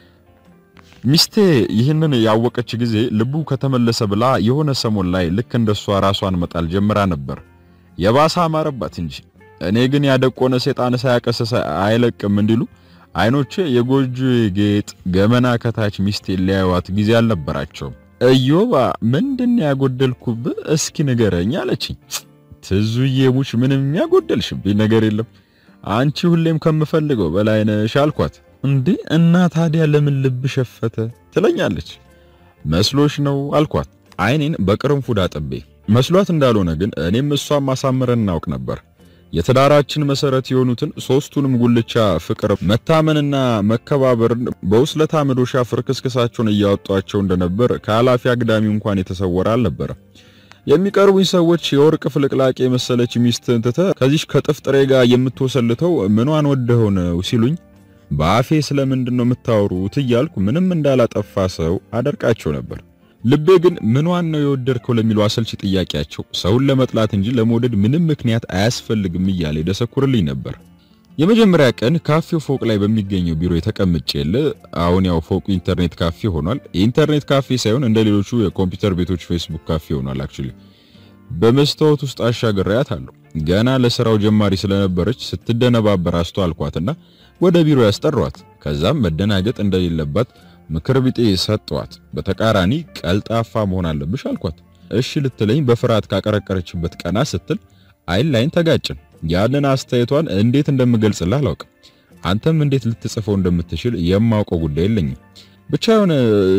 ሚስቴ ይህንን ያወቀች ጊዜ ልቡ ከተመለሰ ብላ የሆነ ሰሞን ላይ ልክ እንደሷ ራሷን መጣል ጀምራ ነበር። የባሰ አማረባት እንጂ እኔ ግን ያደቆነ ሰይጣን ሳያቀሰሰ አይለቅም እንዲሉ አይኖቼ የጎጆ ጌጥ ገመና ከታች ሚስቴ ሊያዩዋት ጊዜ አልነበራቸውም። እዮባ ምንድን ያጎደልኩብህ እስኪ ንገረኝ አለችኝ። ትዙዬ ሙች ምንም ያጎደልሽብኝ ነገር የለም አንቺ ሁሌም ከምፈልገው በላይ ነሽ አልኳት። እንዴ እና ታዲያ ለምን ልብ ሸፈተ ትለኛለች። መስሎሽ ነው አልኳት አይኔን በቅርንፉድ አጥቤ። መስሏት እንዳልሆነ ግን እኔም እሷም ማሳመረን እናውቅ ነበር። የትዳራችን መሰረት የሆኑትን ሶስቱንም ጉልቻ ፍቅር፣ መታመንና መከባበርን በውስለታ መዶሻ ፍርክስክሳቸውን እያወጧቸው እንደነበር ከኃላፊ አግዳሚ እንኳን የተሰወረ አልነበረ። የሚቀርቡኝ ሰዎች የወርቅ ፍልቅላቄ የመሰለች ሚስትህን ትተህ ከዚች ከጥፍጥሬ ጋር የምትወሰልተው ምኗን ወደኸው ነው ሲሉኝ በአፌ ስለምንድን ነው የምታወሩት እያልኩ ምንም እንዳላጠፋ ሰው አደርቃቸው ነበር። ልቤ ግን ምኗን ነው የወደድከው ለሚለው አሰልቺ ጥያቄያቸው ሰውን ለመጥላት እንጂ ለመውደድ ምንም ምክንያት አያስፈልግም እያለ ደሰኩርልኝ ነበር። የመጀመሪያ ቀን ካፌው ፎቅ ላይ በሚገኘው ቢሮ የተቀምጬ የለ አሁን ያው ፎቁ ኢንተርኔት ካፌ ሆኗል። የኢንተርኔት ካፌ ሳይሆን እንደ ሌሎቹ የኮምፒውተር ቤቶች ፌስቡክ ካፌ ሆኗል። አክቹሊ በመስታወት ውስጥ አሻግሬያት አለሁ። ገና ለስራው ጀማሪ ስለነበረች ስትደነባበር አስተዋልኳትና ወደ ቢሮ ያስጠሯት። ከዛም መደናገጥ እንደሌለባት ምክር ቢጤ ሰጠዋት። በተቃራኒ ቀልጣፋ መሆን አለብሽ አልኳት። እሺ ልትለኝ በፍርሃት ካቀረቀረችበት ቀና ስትል አይን ላይን ተጋጭን። ያንን አስተያየቷን እንዴት እንደምገልጽልህ አላውቅም። አንተም እንዴት ልትጽፈው እንደምትችል የማውቀው ጉዳይ የለኝም። ብቻ የሆነ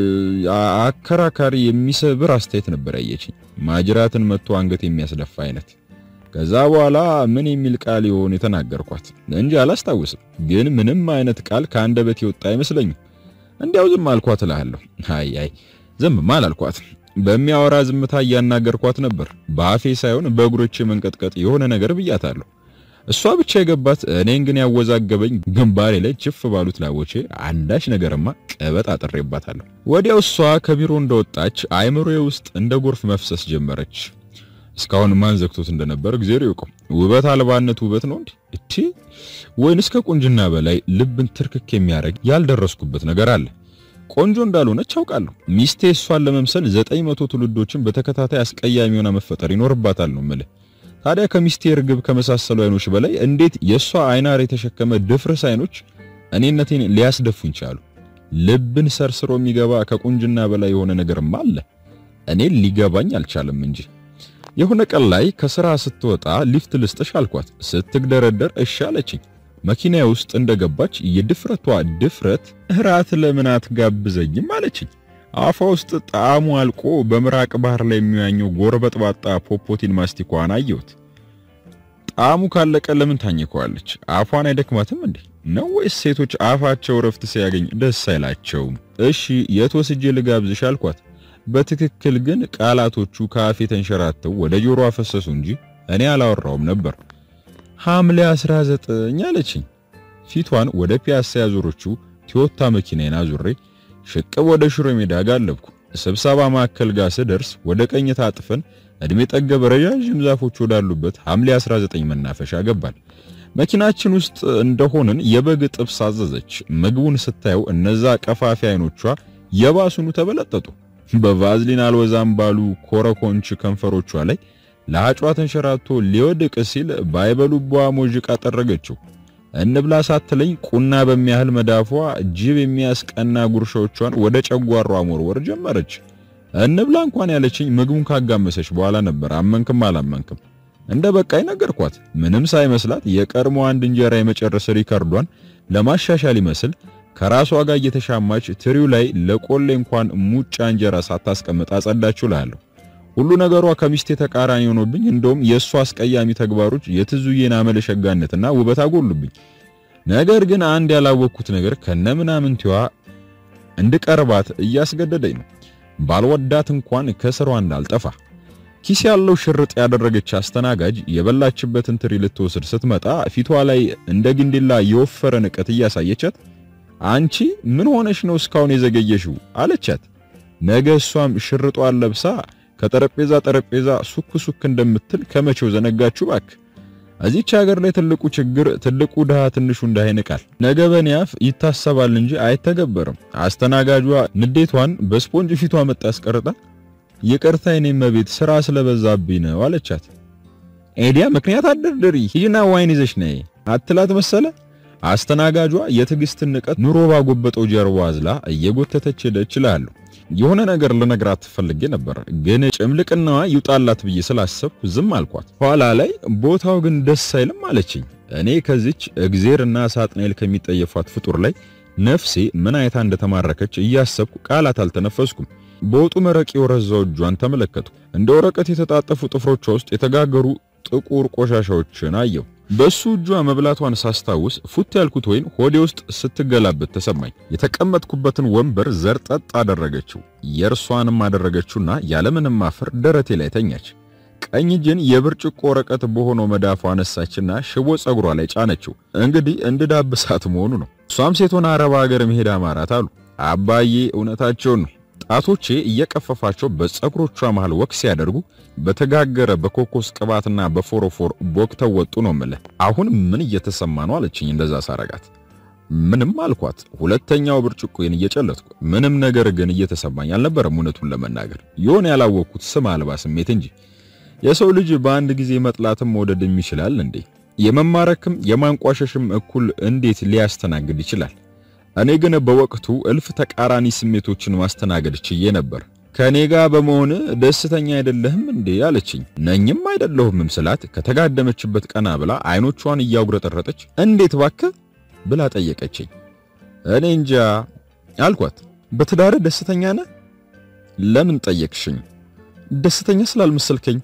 አከራካሪ የሚሰብር አስተያየት ነበር ያየችኝ። ማጅራትን መጥቶ አንገት የሚያስደፋ አይነት። ከዛ በኋላ ምን የሚል ቃል ይሆን የተናገርኳት እንጂ አላስታውስም። ግን ምንም አይነት ቃል ከአንደበት የወጣ አይመስለኝም። እንዲያው ዝም አልኳት እልሃለሁ። አይ አይ ዝም አላልኳት። በሚያወራ ዝምታ እያናገርኳት ነበር። በአፌ ሳይሆን በእግሮቼ መንቀጥቀጥ የሆነ ነገር ብያታለሁ። እሷ ብቻ የገባት እኔን ግን ያወዛገበኝ ግንባሬ ላይ ችፍ ባሉት ላቦቼ አንዳች ነገርማ ቀበጥ አጥሬባታለሁ። ወዲያው እሷ ከቢሮ እንደወጣች አይምሮዬ ውስጥ እንደ ጎርፍ መፍሰስ ጀመረች። እስካሁን ማን ዘግቶት እንደነበር እግዚአብሔር ይወቀው። ውበት አልባነት ውበት ነው እንዴ? እቺ ወይንስ ከቁንጅና በላይ ልብን ትርክክ የሚያደርግ ያልደረስኩበት ነገር አለ? ቆንጆ እንዳልሆነች አውቃለሁ። ሚስቴ እሷን ለመምሰል ዘጠኝ መቶ ትውልዶችን በተከታታይ አስቀያሚ ሆና መፈጠር ይኖርባታል ነው የምልህ። ታዲያ ከሚስቴ እርግብ ከመሳሰሉ አይኖች በላይ እንዴት የእሷ አይናር የተሸከመ ድፍርስ አይኖች እኔነቴን ሊያስደፉኝ ቻሉ? ልብን ሰርስሮ የሚገባ ከቁንጅና በላይ የሆነ ነገርም አለ። እኔን ሊገባኝ አልቻለም እንጂ የሆነ ቀን ላይ ከስራ ስትወጣ ሊፍት ልስጥሽ አልኳት። ስትግደረደር እሺ አለችኝ። መኪና ውስጥ እንደገባች የድፍረቷ ድፍረት እራት ለምን አትጋብዘኝም አለችኝ። አፏ ውስጥ ጣዕሙ አልቆ በምራቅ ባህር ላይ የሚዋኘው ጎርበጥባጣ ፖፖቲን ማስቲኳን አየሁት። ጣዕሙ ካለቀ ለምን ታኝከዋለች? አፏን አይደክማትም እንዴ? ነው ወይስ ሴቶች አፋቸው ረፍት ሲያገኝ ደስ አይላቸውም? እሺ የት ወስጄ ልጋብዝሽ አልኳት። በትክክል ግን ቃላቶቹ ከአፌ ተንሸራተው ወደ ጆሮ አፈሰሱ እንጂ እኔ አላወራውም ነበር። ሐምሌ 19 አለችኝ። ፊቷን ወደ ፒያሳ ያዞረችው ቶዮታ መኪናዬን አዙሬ ሽቅብ ወደ ሽሮ ሜዳ ጋለብኩ። ስብሰባ ማዕከል ጋር ስደርስ ወደ ቀኝ ታጥፈን እድሜ ጠገብ ረዣዥም ዛፎች ወዳሉበት ሐምሌ 19 መናፈሻ ገባል። መኪናችን ውስጥ እንደሆንን የበግ ጥብስ አዘዘች። ምግቡን ስታየው እነዛ ቀፋፊ አይኖቿ የባሱኑ ተበለጠጡ። በቫዝሊን አልወዛም ባሉ ኮረኮንች ከንፈሮቿ ላይ ለአጯ ተንሸራቶ ሊወድቅ ሲል ባይበሉቧ ሞዥቃ ጠረገችው። እንብላ ሳትለኝ ቁና በሚያህል መዳፏ ጅብ የሚያስቀና ጉርሻዎቿን ወደ ጨጓሯ መወርወር ጀመረች። እንብላ እንኳን ያለችኝ ምግቡን ካጋመሰች በኋላ ነበር። አመንክም አላመንክም እንደ በቃይ ነገርኳት። ምንም ሳይመስላት የቀድሞ አንድ እንጀራ የመጨረስ ሪከርዷን ለማሻሻል ይመስል ከራሷ ጋር እየተሻማች ትሪው ላይ ለቆሌ እንኳን ሙጫ እንጀራ ሳታስቀምጥ አጸዳችሁ እላለሁ። ሁሉ ነገሯ ከሚስቴ ተቃራኒ ሆኖብኝ፣ እንደውም የእሷ አስቀያሚ ተግባሮች የትዙዬን አመለሸጋነትና ውበት አጎሉብኝ። ነገር ግን አንድ ያላወቅኩት ነገር ከነምናምንቲዋ እንድቀርባት እያስገደደኝ ነው። ባልወዳት እንኳን ከስሯ እንዳልጠፋ ኪስ ያለው ሽርጥ ያደረገች አስተናጋጅ የበላችበትን ትሪ ልትወስድ ስትመጣ ፊቷ ላይ እንደ ግንዲላ የወፈረ ንቀት እያሳየቻት አንቺ ምን ሆነሽ ነው እስካሁን የዘገየሽው? አለቻት። ነገ እሷም ሽርጧን ለብሳ ከጠረጴዛ ጠረጴዛ ሱክ ሱክ እንደምትል ከመቼው ዘነጋችሁ ባክ። እዚች ሀገር ላይ ትልቁ ችግር ትልቁ ድሃ ትንሹ ድሃ ይንቃል። ነገ በኔ አፍ ይታሰባል እንጂ አይተገበርም። አስተናጋጇ ንዴቷን በስፖንጅ ፊቷ መጣ አስቀርጣ ይቅርታ የኔ መቤት ስራ ስለበዛብኝ ነው አለቻት። ኤዲያ ምክንያት አደርድሪ ሂጂና ዋይን ይዘሽ ነይ አትላት መሰለ። አስተናጋጇ የትዕግስትን ንቀት ኑሮ ባጎበጠው ጀርባ አዝላ እየጎተተች ሄደች እላለሁ። የሆነ ነገር ልነግራት ፈልጌ ነበር፣ ግን ጭምልቅናዋ ይውጣላት ብዬ ስላሰብኩ ዝም አልኳት። ኋላ ላይ ቦታው ግን ደስ አይልም አለችኝ። እኔ ከዚች እግዜርና ሳጥናኤል ከሚጠየፏት ፍጡር ላይ ነፍሴ ምን አይታ እንደተማረከች እያሰብኩ ቃላት አልተነፈስኩም። በወጡ መረቅ የወረዛው እጇን ተመለከቱ። እንደ ወረቀት የተጣጠፉ ጥፍሮቿ ውስጥ የተጋገሩ ጥቁር ቆሻሻዎችን አየሁ። በሱ እጇ መብላቷን ሳስታውስ ፉት ያልኩት ወይን ሆዴ ውስጥ ስትገላበት ተሰማኝ። የተቀመጥኩበትን ወንበር ዘርጠጥ አደረገችው። የእርሷንም አደረገችውና ያለምንም ማፈር ደረቴ ላይ ተኛች። ቀኝ እጅን የብርጭቆ ወረቀት በሆነው መዳፏ አነሳችና ሽቦ ጸጉሯ ላይ ጫነችው። እንግዲህ እንድዳብሳት መሆኑ ነው። እሷም ሴቶን አረብ ሀገር መሄድ አማራት አሉ። አባዬ እውነታቸውን ነው። ጣቶቼ እየቀፈፋቸው በፀጉሮቿ መሃል ወክ ሲያደርጉ በተጋገረ በኮኮስ ቅባትና በፎሮፎር ቦክተው ወጡ ነው የምልህ። አሁን ምን እየተሰማ ነው አለችኝ እንደዛ ሳረጋት። ምንም አልኳት። ሁለተኛው ብርጭቆዬን እየጨለጥኩ ምንም ነገር ግን እየተሰማኝ አልነበረም። እውነቱን ለመናገር የሆነ ያላወቅኩት ስም አልባ ስሜት እንጂ የሰው ልጅ በአንድ ጊዜ መጥላትም መውደድም ይችላል እንዴ? የመማረክም የማንቋሸሽም እኩል እንዴት ሊያስተናግድ ይችላል? እኔ ግን በወቅቱ እልፍ ተቃራኒ ስሜቶችን ማስተናገድ ችዬ ነበር። ከኔ ጋር በመሆን ደስተኛ አይደለህም እንዴ አለችኝ። ነኝም አይደለሁምም ስላት ከተጋደመችበት ቀና ብላ አይኖቿን እያጉረጠረጠች እንዴት ባክህ ብላ ጠየቀችኝ። እኔ እንጃ አልኳት። በትዳር ደስተኛ ነህ? ለምን ጠየቅሽኝ? ደስተኛ ስላልመሰልከኝ።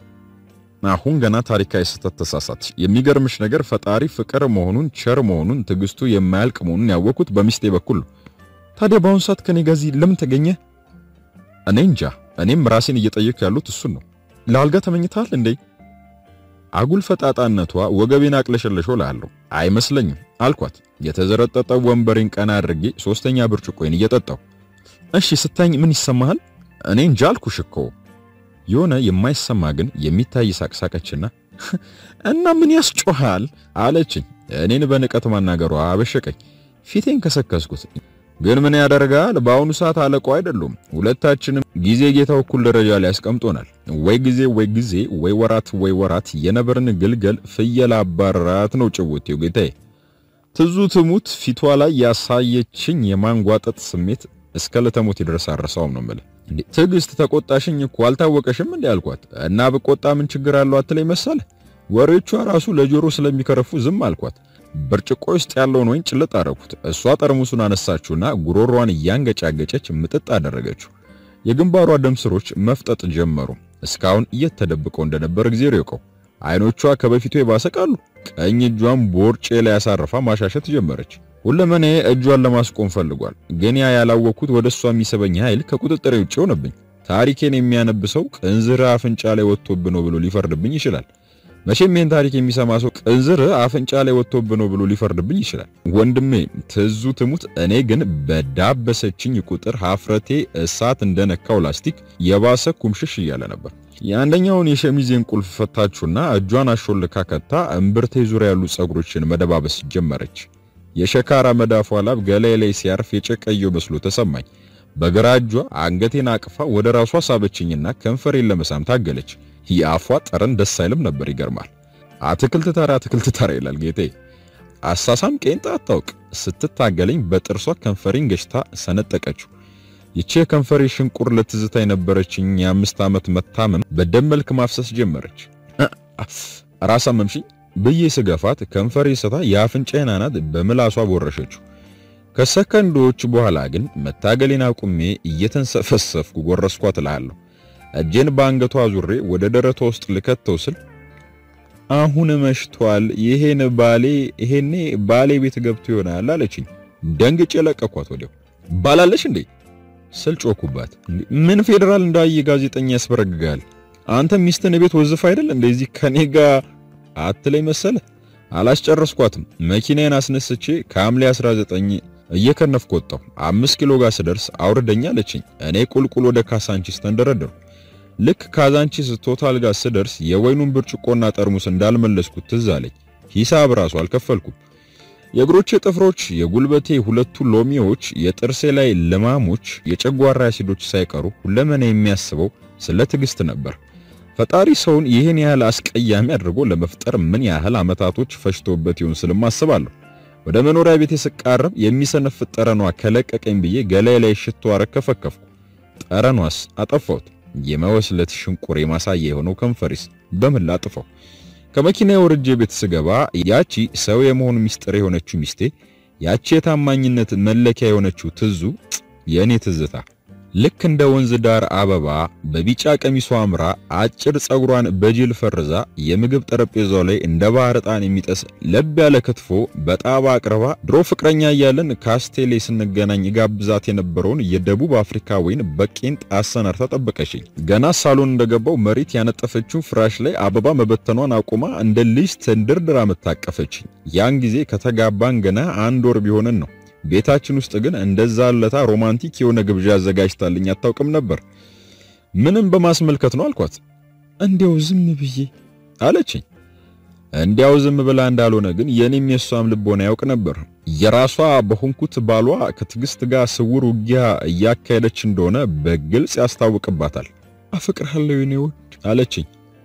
አሁን ገና ታሪካዊ ስህተት ተሳሳትሽ። የሚገርምሽ ነገር ፈጣሪ ፍቅር መሆኑን ቸር መሆኑን ትዕግስቱ የማያልቅ መሆኑን ያወቅኩት በሚስቴ በኩል ነው። ታዲያ በአሁኑ ሰዓት ከኔ ጋር እዚህ ለምን ተገኘ? እኔ እንጃ። እኔም ራሴን እየጠየቅኩ ያሉት እሱን ነው። ለአልጋ ተመኝተሃል እንዴ? አጉል ፈጣጣነቷ ወገቤን አቅለሸለሸው እላለሁ። አይመስለኝም አልኳት። የተዘረጠጠ ወንበሬን ቀና አድርጌ ሶስተኛ ብርጭቆዬን እየጠጣሁ እሺ ስታኝ ምን ይሰማሃል? እኔ እንጃ አልኩሽ እኮ የሆነ የማይሰማ ግን የሚታይ ሳቅሳቀችና እና ምን ያስጮሃል አለችኝ። እኔን በንቀት ማናገሯ አበሸቀኝ። ፊቴን ከሰከስኩት። ግን ምን ያደርጋል፣ በአሁኑ ሰዓት አለቃው አይደሉም። ሁለታችንም ጊዜ ጌታው እኩል ደረጃ ላይ ያስቀምጦናል። ወይ ጊዜ ወይ ጊዜ ወይ ወራት ወይ ወራት የነብርን ግልገል ፍየል አባራት ነው ጭውቴው ጌታዬ። ትዙ ትሙት ፊቷ ላይ ያሳየችኝ የማንጓጠጥ ስሜት እስከ ለተሞት ድረስ አረሳውም ነው የምልህ። እንዴ ትዕግስት ተቆጣሽኝ እኮ አልታወቀሽም እንዴ አልኳት። እና ብቆጣ ምን ችግር አለው አትለኝ መሰለ። ወሬቿ ራሱ ለጆሮ ስለሚከረፉ ዝም አልኳት። ብርጭቆ ውስጥ ያለውን ወይን ጭልጥ አደረኩት። እሷ ጠርሙሱን አነሳችውና ጉሮሯን እያንገጫገጨች ምጥጥ አደረገችው። የግንባሯ ደም ስሮች መፍጠጥ ጀመሩ። እስካሁን እየተደብቀው እንደነበር እግዚአብሔር ይወቀው። አይኖቿ ከበፊቱ ይባሰቃሉ። ቀኝ እጇን ቦርጬ ላይ ያሳርፋ ማሻሸት ጀመረች። ሁለመኔ እጇን ለማስቆም ፈልጓል። ግን ያ ያላወቅኩት ወደ እሷ የሚስበኝ ኃይል ከቁጥጥሬ ውጭ ሆነብኝ። ታሪኬን የሚያነብሰው ቅንዝራ አፍንጫ ላይ ወጥቶብህ ነው ብሎ ሊፈርድብኝ ይችላል። መቼም ይህን ታሪክ የሚሰማ ሰው ቅንዝር አፍንጫ ላይ ወጥቶብ ነው ብሎ ሊፈርድብኝ ይችላል። ወንድሜ ትዙ ትሙት፣ እኔ ግን በዳበሰችኝ ቁጥር ሀፍረቴ እሳት እንደነካው ላስቲክ የባሰ ኩምሽሽ እያለ ነበር። የአንደኛውን የሸሚዜን ቁልፍ ፈታችሁና እጇን አሾልካ ከታ እምብርቴ ዙሪያ ያሉ ጸጉሮችን መደባበስ ጀመረች። የሸካራ መዳፏ ላብ ገላይ ላይ ሲያርፍ የጨቀየው መስሎ ተሰማኝ። በግራ እጇ አንገቴን አቅፋ ወደ ራሷ ሳበችኝና ከንፈሬን ለመሳም ታገለች። የአፏ ጠረን ደስ አይልም ነበር። ይገርማል። አትክልት ተራ አትክልት ተራ ይላል ጌቴ። አሳሳም ቄንጣ አታውቅ። ስትታገለኝ በጥርሷ ከንፈሬን ገጭታ ሰነጠቀችው። ይቺ የከንፈሬ ሽንቁር ለትዝታ የነበረችኝ የአምስት ዓመት መታመም በደም መልክ ማፍሰስ ጀመረች። ራስ አመምሽኝ ብዬ ስገፋት ከንፈሬ ስታ የአፍንጫዬን አናት በምላሷ ቦረሸችው። ከሰከንዶች በኋላ ግን መታገሌን አቁሜ እየተንሰፈሰፍኩ ጎረስኳት እልሃለሁ። እጄን በአንገቷ ዙሬ ወደ ደረቷ ውስጥ ልከተው ስል አሁን መሽቷል፣ ይሄን ባሌ ይሄኔ ባሌ ቤት ገብቶ ይሆናል አለችኝ። ደንግጬ ለቀኳት። ወዲያው ባላለሽ እንዴ ስል ጮኩባት። ምን ፌዴራል እንዳየ ጋዜጠኛ ያስበረግጋል? አንተ ሚስትን ቤት ወዝፍ አይደል እንደዚህ ከኔ ጋር አትለይ መሰለ። አላስጨረስኳትም። መኪናዬን አስነስቼ ከሐምሌ 19 እየከነፍኩ ወጣሁ። አምስት ኪሎ ጋር ስደርስ አውርደኛ አለችኝ። እኔ ቁልቁል ወደ ካሳንቺስ ተንደረደርኩ። ልክ ካዛንቺስ ቶታል ጋር ስደርስ የወይኑን ብርጭቆና ጠርሙስ እንዳልመለስኩት ትዝ አለኝ። ሂሳብ ራሱ አልከፈልኩም። የእግሮቼ ጥፍሮች፣ የጉልበቴ ሁለቱ ሎሚዎች፣ የጥርሴ ላይ ልማሞች፣ የጨጓራ አሲዶች ሳይቀሩ ሁለመና የሚያስበው ስለ ትዕግስት ነበር። ፈጣሪ ሰውን ይህን ያህል አስቀያሚ አድርጎ ለመፍጠር ምን ያህል ዓመታቶች ፈጅቶበት ይሆን ስልም አስባለሁ። ወደ መኖሪያ ቤቴ ስቃረብ የሚሰነፍጥ ጠረኗ ከለቀቀኝ ብዬ ገላይ ላይ ሽቶ አረከፈከፍኩ። ጠረኗስ አጠፋሁት። የመወስለት ሽንቁር ማሳያ የሆነው ከንፈሪስ በምን ላጥፋው? ከመኪና ወርጄ ቤት ስገባ ያቺ ሰው የመሆን ሚስጥር የሆነችው ሚስቴ፣ ያቺ የታማኝነት መለኪያ የሆነችው ትዙ የእኔ ትዝታ ልክ እንደ ወንዝ ዳር አበባ በቢጫ ቀሚሷ አምራ አጭር ጸጉሯን በጅል ፈርዛ የምግብ ጠረጴዛው ላይ እንደ ባህር ዕጣን የሚጠስ ለብ ያለ ክትፎ በጣባ አቅርባ ድሮ ፍቅረኛ እያለን ካስቴሌ ስንገናኝ ጋብዛት የነበረውን የደቡብ አፍሪካ ወይን በቄንጥ አሰናርታ ጠበቀችኝ። ገና ሳሎን እንደገባው መሬት ያነጠፈችው ፍራሽ ላይ አበባ መበተኗን አቁማ እንደ ልጅ ተንደርድራ መታቀፈችኝ። ያን ጊዜ ከተጋባን ገና አንድ ወር ቢሆንን ነው። ቤታችን ውስጥ ግን እንደዛ ለታ ሮማንቲክ የሆነ ግብዣ አዘጋጅታልኝ አታውቅም ነበር። ምንም በማስመልከት ነው አልኳት። እንዲያው ዝም ብዬ አለችኝ። እንዲያው ዝም ብላ እንዳልሆነ ግን የኔም የሷም ልቦና ያውቅ ነበር። የራሷ በሆንኩት ባሏ ከትዕግስት ጋር ስውር ውጊያ እያካሄደች እንደሆነ በግልጽ ያስታውቅባታል። አፈቅርሃለሁ የኔ ውድ አለችኝ።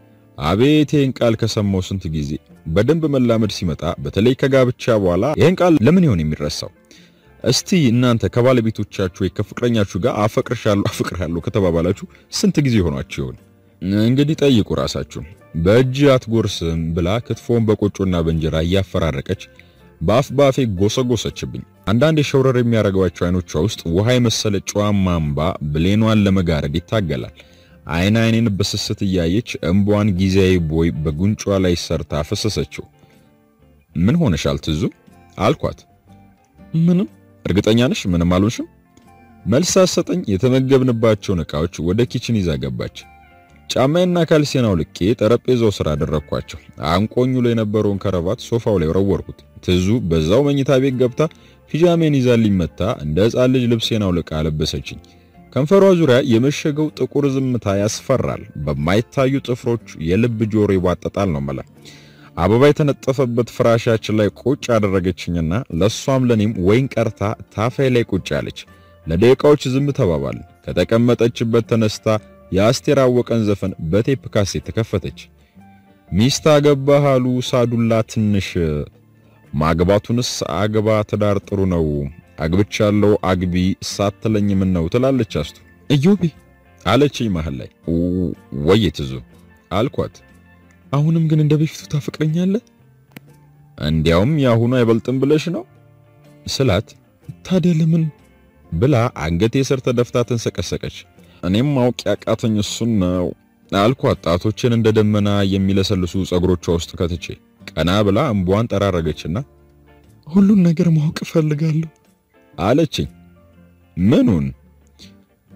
አቤት ይህን ቃል ከሰማው ስንት ጊዜ። በደንብ መላመድ ሲመጣ በተለይ ከጋብቻ በኋላ ይህን ቃል ለምን ይሆን የሚረሳው? እስቲ እናንተ ከባለቤቶቻችሁ ወይ ከፍቅረኛችሁ ጋር አፈቅርሻለሁ አፈቅርሃለሁ ከተባባላችሁ ስንት ጊዜ ሆኗችሁ ይሆን? እንግዲህ ጠይቁ ራሳችሁ። በእጅ አትጎርስም ብላ ክትፎን በቆጮና በእንጀራ እያፈራረቀች በአፍ ባፌ ጎሰጎሰችብኝ። አንዳንድ የሸውረር የሚያደርጓቸው አይኖቿ ውስጥ ውሃ የመሰለ ጨዋማ እምባ ብሌኗን ለመጋረድ ይታገላል። አይን አይኔን በስስት እያየች እንቧን ጊዜያዊ ቦይ በጉንጯ ላይ ሰርታ ፈሰሰችው። ምን ሆነሻል ትዙ አልኳት። ምንም እርግጠኛ ነሽ? ምንም አልሆንሽም? መልስ ሳትሰጠኝ የተመገብንባቸውን ዕቃዎች ወደ ኪችን ይዛ ገባች። ጫማዬና ካልሲን አውልቄ ጠረጴዛው ስር አደረግኳቸው። አንቆኙ ላይ የነበረውን ከረባት ሶፋው ላይ ወረወርኩት። ትዙ በዛው መኝታ ቤት ገብታ ፒጃሜን ይዛልኝ መታ እንደ ሕፃን ልጅ ልብሴን አውልቃ አለበሰችኝ። ከንፈሯ ዙሪያ የመሸገው ጥቁር ዝምታ ያስፈራል። በማይታዩ ጥፍሮች የልብ ጆሮ ይዋጠጣል ነው መላ አበባ የተነጠፈበት ፍራሻችን ላይ ቁጭ አደረገችኝና ለሷም ለኔም ወይን ቀርታ ታፋይ ላይ ቁጭ አለች። ለደቂቃዎች ዝም ተባባል። ከተቀመጠችበት ተነስታ የአስቴር አወቀን ዘፈን በቴፕ ካሴት ተከፈተች። ሚስት አገባህ አሉ ሳዱላ ትንሽ ማግባቱንስ አግባ ትዳር ጥሩ ነው አግብቻለሁ አግቢ ሳትለኝ ምን ነው ትላለች አስቱ። እዮቤ አለችኝ መሃል ላይ ወይ ትዙ አልኳት። አሁንም ግን እንደ በፊቱ ታፈቅረኛለህ? እንዲያውም የአሁኑ አይበልጥም ብለሽ ነው ስላት፣ ታዲያ ለምን ብላ አንገቴ ስር ተደፍታ ተንሰቀሰቀች። እኔም ማወቅ ያቃተኝ እሱን ነው አልኳት። ጣቶችን እንደ ደመና የሚለሰልሱ ጸጉሮቿ ውስጥ ከትቼ ቀና ብላ እንቧን ጠራረገችና ሁሉን ነገር ማወቅ እፈልጋለሁ አለችኝ። ምኑን?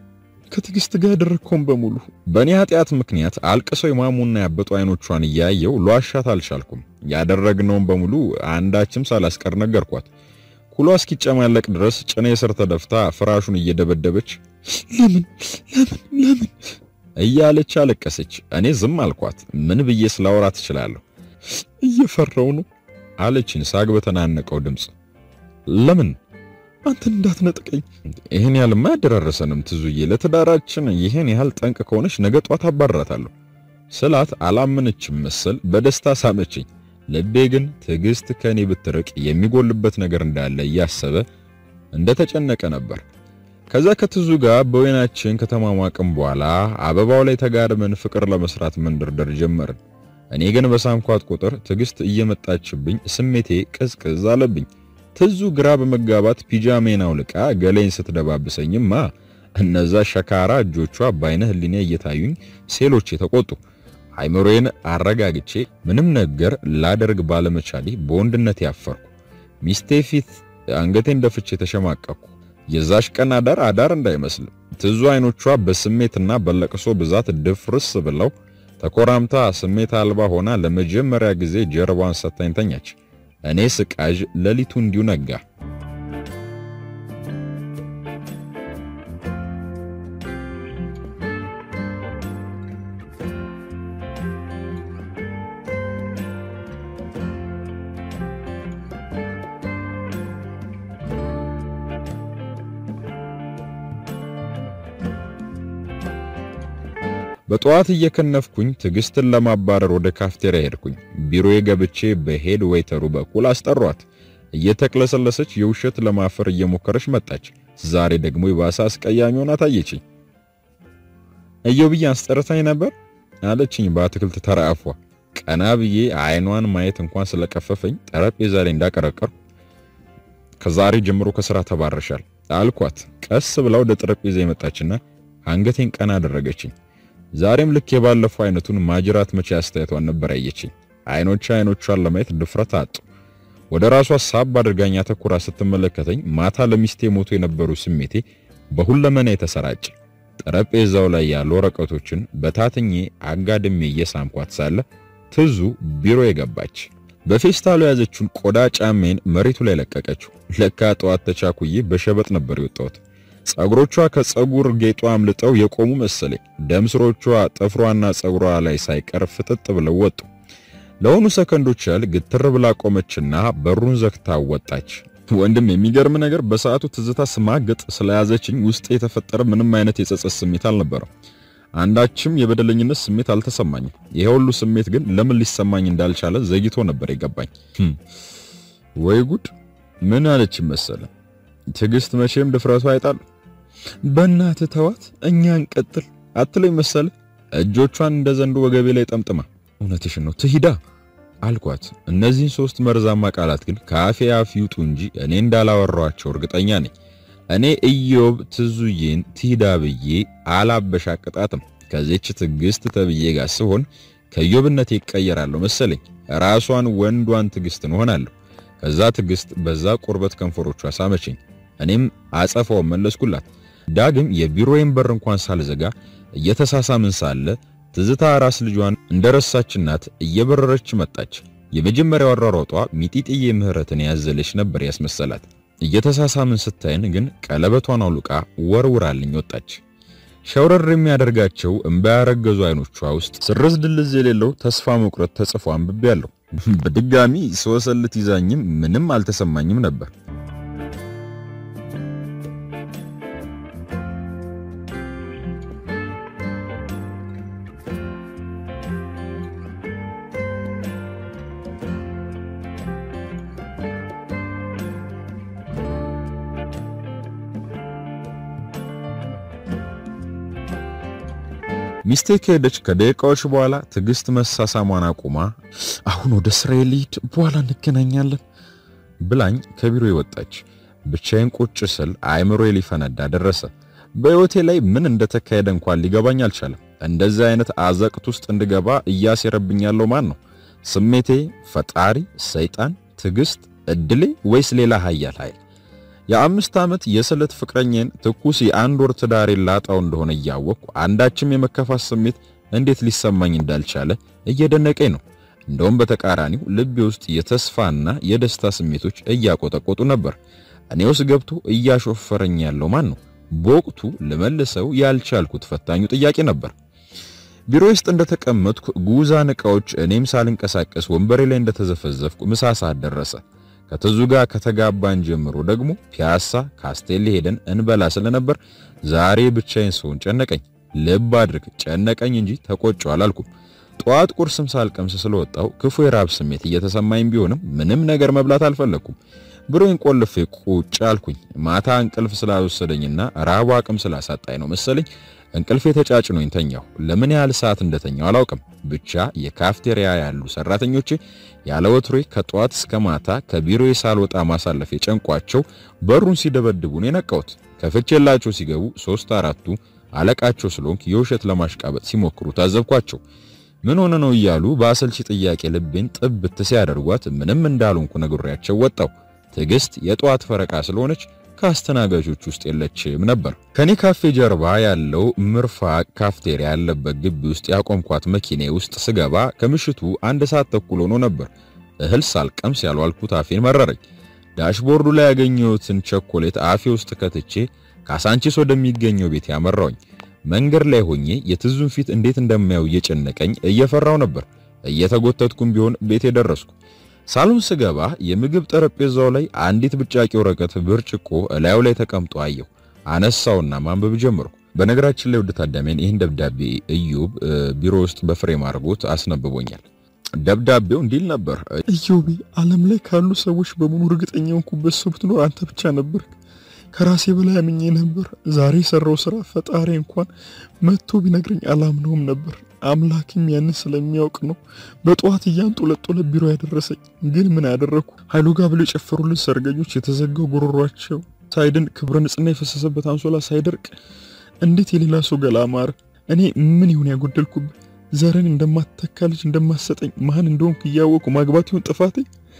ከትዕግስት ጋር ያደረግከውን በሙሉ በእኔ ኃጢአት ምክንያት አልቅሰው የማሙና ያበጡ አይኖቿን እያየው ለዋሻት አልቻልኩም። ያደረግነውን በሙሉ አንዳችም ሳላስቀር ነገርኳት። ኩሏ እስኪጨማለቅ ድረስ ጭኔ ስር ተደፍታ ፍራሹን እየደበደበች ለምን ለምን ለምን እያለች አለቀሰች። እኔ ዝም አልኳት። ምን ብዬ ስላወራ ትችላለሁ? እየፈራው ነው አለችኝ ሳግ በተናነቀው ድምፅ። ለምን አንተን እንዳትነጥቀኝ። ይህን ያህልማ አያደራረሰንም ትዙዬ። ለትዳራችን ይህን ያህል ጠንቅ ከሆነች ነገ ጧት አባራታለሁ ስላት አላመነችም መሰል በደስታ ሳመችኝ። ልቤ ግን ትዕግስት ከኔ ብትርቅ የሚጎልበት ነገር እንዳለ እያሰበ እንደተጨነቀ ነበር። ከዛ ከትዙ ጋር በወይናችን ከተማሟቅም በኋላ አበባው ላይ ተጋድመን ፍቅር ለመስራት መንደርደር ጀመርን። እኔ ግን በሳምኳት ቁጥር ትዕግስት እየመጣችብኝ ስሜቴ ቅዝቅዝ አለብኝ። ትዙ ግራ በመጋባት ፒጃሜን አውልቃ ገሌን ስትደባብሰኝማ እነዛ ሸካራ እጆቿ በአይነ ህሊኔ እየታዩኝ ሴሎቼ ተቆጡ። አይምሮዬን አረጋግቼ ምንም ነገር ላደርግ ባለመቻሌ በወንድነት ያፈርኩ። ሚስቴ ፊት አንገቴን ደፍቼ ተሸማቀቅኩ። የዛሽ ቀን አዳር አዳር እንዳይመስል ትዙ አይኖቿ በስሜትና በለቅሶ ብዛት ድፍርስ ብለው ተኮራምታ ስሜት አልባ ሆና ለመጀመሪያ ጊዜ ጀርባዋን ሰታኝ ተኛች። እኔ ስቃዥ ሌሊቱ እንዲሁ ነጋ። በጠዋት እየከነፍኩኝ ትዕግስትን ለማባረር ወደ ካፍቴሪያ ሄድኩኝ። ቢሮዬ ገብቼ በሄድ ዌይተሩ በኩል አስጠሯት። እየተቅለሰለሰች የውሸት ለማፈር እየሞከረች መጣች። ዛሬ ደግሞ የባሰ አስቀያሚ ሆና ታየችኝ። እየው ብዬ አስጠርታኝ ነበር አለችኝ በአትክልት ተራአፏ። ቀና ብዬ አይኗን ማየት እንኳን ስለቀፈፈኝ ጠረጴዛ ላይ እንዳቀረቀርኩ ከዛሬ ጀምሮ ከስራ ተባረሻል አልኳት። ቀስ ብላ ወደ ጠረጴዛ የመጣችና አንገቴን ቀና አደረገችኝ። ዛሬም ልክ የባለፈው አይነቱን ማጅራት መቼ አስተያየቷን ነበር ያየችኝ። አይኖቿ አይኖቿን ለማየት ድፍረት አጡ። ወደ ራሷ ሳብ አድርጋኝ አተኩራ ስትመለከተኝ ማታ ለሚስቴ ሞቶ የነበሩ ስሜቴ በሁለመና የተሰራጨ። ጠረጴዛው ላይ ያሉ ወረቀቶችን በታትኜ አጋድሜ እየሳምኳት ሳለ ትዙ ቢሮ የገባች በፌስታሉ የያዘችውን ቆዳ ጫሜን መሬቱ ላይ ለቀቀችው። ለካ ጠዋት ተቻኩዬ በሸበጥ ነበር የወጣሁት። ጸጉሮቿ ከጸጉር ጌጧ አምልጠው የቆሙ መሰለኝ። ደም ስሮቿ ጥፍሯና ጸጉሯ ላይ ሳይቀር ፍጥጥ ብለው ወጡ። ለሆኑ ሰከንዶች ያህል ግትር ብላ ቆመችና በሩን ዘግታ ወጣች። ወንድም የሚገርም ነገር በሰዓቱ ትዝታ ስማግጥ ስለያዘችኝ ውስጥ የተፈጠረ ምንም አይነት የጸጸት ስሜት አልነበረም። አንዳችም የበደለኝነት ስሜት አልተሰማኝም። ይሄ ሁሉ ስሜት ግን ለምን ሊሰማኝ እንዳልቻለ ዘግይቶ ነበር የገባኝ። ወይ ጉድ! ምን አለች መሰለ ትዕግስት መቼም ድፍረቱ አይጣል። በእናትህ ተዋት፣ እኛ እንቀጥል አትለኝ መሰለ እጆቿን እንደ ዘንዶ ወገቤ ላይ ጠምጥማ። እውነትሽን ነው ትሂዳ አልኳት። እነዚህን ሶስት መርዛማ ቃላት ግን ከአፌ አፍ ይውጡ እንጂ እኔ እንዳላወራኋቸው እርግጠኛ ነኝ። እኔ ኢዮብ ትዙዬን ትሂዳ ብዬ አላበሻቅጣትም። ከዚች ትዕግስት ተብዬ ጋር ስሆን ከኢዮብነቴ ይቀየራለሁ መሰለኝ። ራሷን ወንዷን ትዕግስትን ሆናለሁ። ከዛ ትዕግስት በዛ ቁርበት ከንፈሮቿ ሳመችኝ። እኔም አጸፋው መለስኩላት። ዳግም የቢሮዬን በር እንኳን ሳልዘጋ እየተሳሳምን ሳለ ትዝታ ራስ ልጇን እንደረሳች እናት እየበረረች መጣች። የመጀመሪያው አሯሯጧ ሚጢጥዬ ምህረትን ያዘለች ነበር ያስመሰላት። እየተሳሳምን ስታይን ግን ቀለበቷን አውልቃ ወርውራልኝ ወጣች። ሸውረር የሚያደርጋቸው እምባ ያረገዙ አይኖቿ ውስጥ ስርዝ ድልዝ የሌለው ተስፋ መቁረጥ ተጽፎ አንብቤያለሁ። በድጋሚ ስወሰልት ይዛኝም ምንም አልተሰማኝም ነበር። ሚስቴ ከሄደች ከደቂቃዎች በኋላ ትዕግስት መሳሳሟን አቁማ አሁን ወደ ስራዬ ልሂድ፣ በኋላ እንገናኛለን ብላኝ ከቢሮ ወጣች። ብቻዬን ቁጭ ስል አእምሮዬ ሊፈነዳ ደረሰ። በሕይወቴ ላይ ምን እንደተካሄደ እንኳን ሊገባኝ አልቻለም። እንደዚህ አይነት አዘቅት ውስጥ እንድገባ እያሴረብኝ ያለው ማን ነው? ስሜቴ፣ ፈጣሪ፣ ሰይጣን፣ ትዕግስት፣ እድሌ ወይስ ሌላ ኃያል ኃይል? የአምስት ዓመት የስለት ፍቅረኛን ትኩስ የአንድ ወር ትዳሬን ላጣው እንደሆነ እያወቅኩ አንዳችም የመከፋት ስሜት እንዴት ሊሰማኝ እንዳልቻለ እየደነቀኝ ነው። እንደውም በተቃራኒው ልቤ ውስጥ የተስፋና የደስታ ስሜቶች እያቆጠቆጡ ነበር። እኔ ውስጥ ገብቶ እያሾፈረኝ ያለው ማን ነው? በወቅቱ ልመልሰው ያልቻልኩት ፈታኙ ጥያቄ ነበር። ቢሮ ውስጥ እንደተቀመጥኩ ጉዛን ዕቃዎች እኔም ሳልንቀሳቀስ ወንበሬ ላይ እንደተዘፈዘፍኩ ምሳ ሰዓት ደረሰ። ከትዙ ጋር ከተጋባን ጀምሮ ደግሞ ፒያሳ ካስቴሌ ሄደን እንበላ ስለነበር ዛሬ ብቻዬን ስሆን ጨነቀኝ። ልብ አድርግ ጨነቀኝ እንጂ ተቆጨው አላልኩም። ጠዋት ቁርስም ሳልቀምስ ስለወጣው ክፉ የራብ ስሜት እየተሰማኝ ቢሆንም ምንም ነገር መብላት አልፈለኩም። ብሮኝ ቆልፌ ቁጭ አልኩኝ። ማታ እንቅልፍ ስላልወሰደኝና ራቡ አቅም ስላሳጣኝ ነው መሰለኝ እንቅልፌ ተጫጭኖኝ ተኛሁ። ለምን ያህል ሰዓት እንደተኛው አላውቅም። ብቻ የካፍቴሪያ ያሉ ሰራተኞቼ ያለ ወትሮዬ ከጠዋት እስከ ማታ ከቢሮዬ ሳልወጣ ማሳለፍ የጨንቋቸው በሩን ሲደበድቡ ነው የነቃሁት። ከፍቼላቸው ሲገቡ ሶስት አራቱ አለቃቸው ስለሆንክ የውሸት ለማሽቃበጥ ሲሞክሩ ታዘብኳቸው። ምን ሆነ ነው እያሉ በአሰልቺ ጥያቄ ልቤን ጥብት ሲያደርጓት ምንም እንዳልሆንኩ ነግሬያቸው ወጣሁ። ትዕግስት የጠዋት ፈረቃ ስለሆነች ከአስተናጋጆች ውስጥ የለችም ነበር። ከኔ ካፌ ጀርባ ያለው ምርፋቅ ካፍቴሪያ ያለበት ግቢ ውስጥ ያቆምኳት መኪኔ ውስጥ ስገባ ከምሽቱ አንድ ሰዓት ተኩል ሆኖ ነበር። እህል ሳልቀምስ ያልዋልኩት አፌን መረረኝ። ዳሽቦርዱ ላይ ያገኘሁትን ቸኮሌት አፌ ውስጥ ከትቼ ካሳንቺስ ወደሚገኘው ቤት ያመራውኝ። መንገድ ላይ ሆኜ የትዙን ፊት እንዴት እንደማየው እየጨነቀኝ እየፈራው ነበር። እየተጎተትኩም ቢሆን ቤት የደረስኩ ሳሎን ስገባ የምግብ ጠረጴዛው ላይ አንዲት ብጫቂ ወረቀት ብርጭቆ እላዩ ላይ ተቀምጦ አየሁ። አነሳውና ማንበብ ጀመርኩ። በነገራችን ላይ ውድ ታዳሚያን ይህን ደብዳቤ እዩብ ቢሮ ውስጥ በፍሬም አድርጎት አስነብቦኛል። ደብዳቤው እንዲል ነበር። ኢዮቤ ዓለም ላይ ካሉ ሰዎች በሙሉ እርግጠኛ ሆንኩበት ሰው ብትኖር አንተ ብቻ ነበር። ከራሴ በላይ አምኜ ነበር። ዛሬ የሰራው ስራ ፈጣሪ እንኳን መጥቶ ቢነግረኝ አላምነውም ነበር። አምላክም ያንን ስለሚያውቅ ነው በጠዋት እያንጦለጦለ ቢሮ ያደረሰኝ። ግን ምን ያደረኩ? ኃይሉ ጋር ብለው የጨፈሩልን ሰርገኞች የተዘጋው ጉሮሯቸው ሳይድን ክብረ ንጽህና የፈሰሰበት አንሶላ ሳይደርቅ እንዴት የሌላ ሰው ገላ አማረ? እኔ ምን ይሁን ያጎደልኩብህ? ዘርን እንደማትተካ ልጅ እንደማትሰጠኝ ማን እንደሆንክ እያወቁ ማግባት ይሁን ጥፋቴ?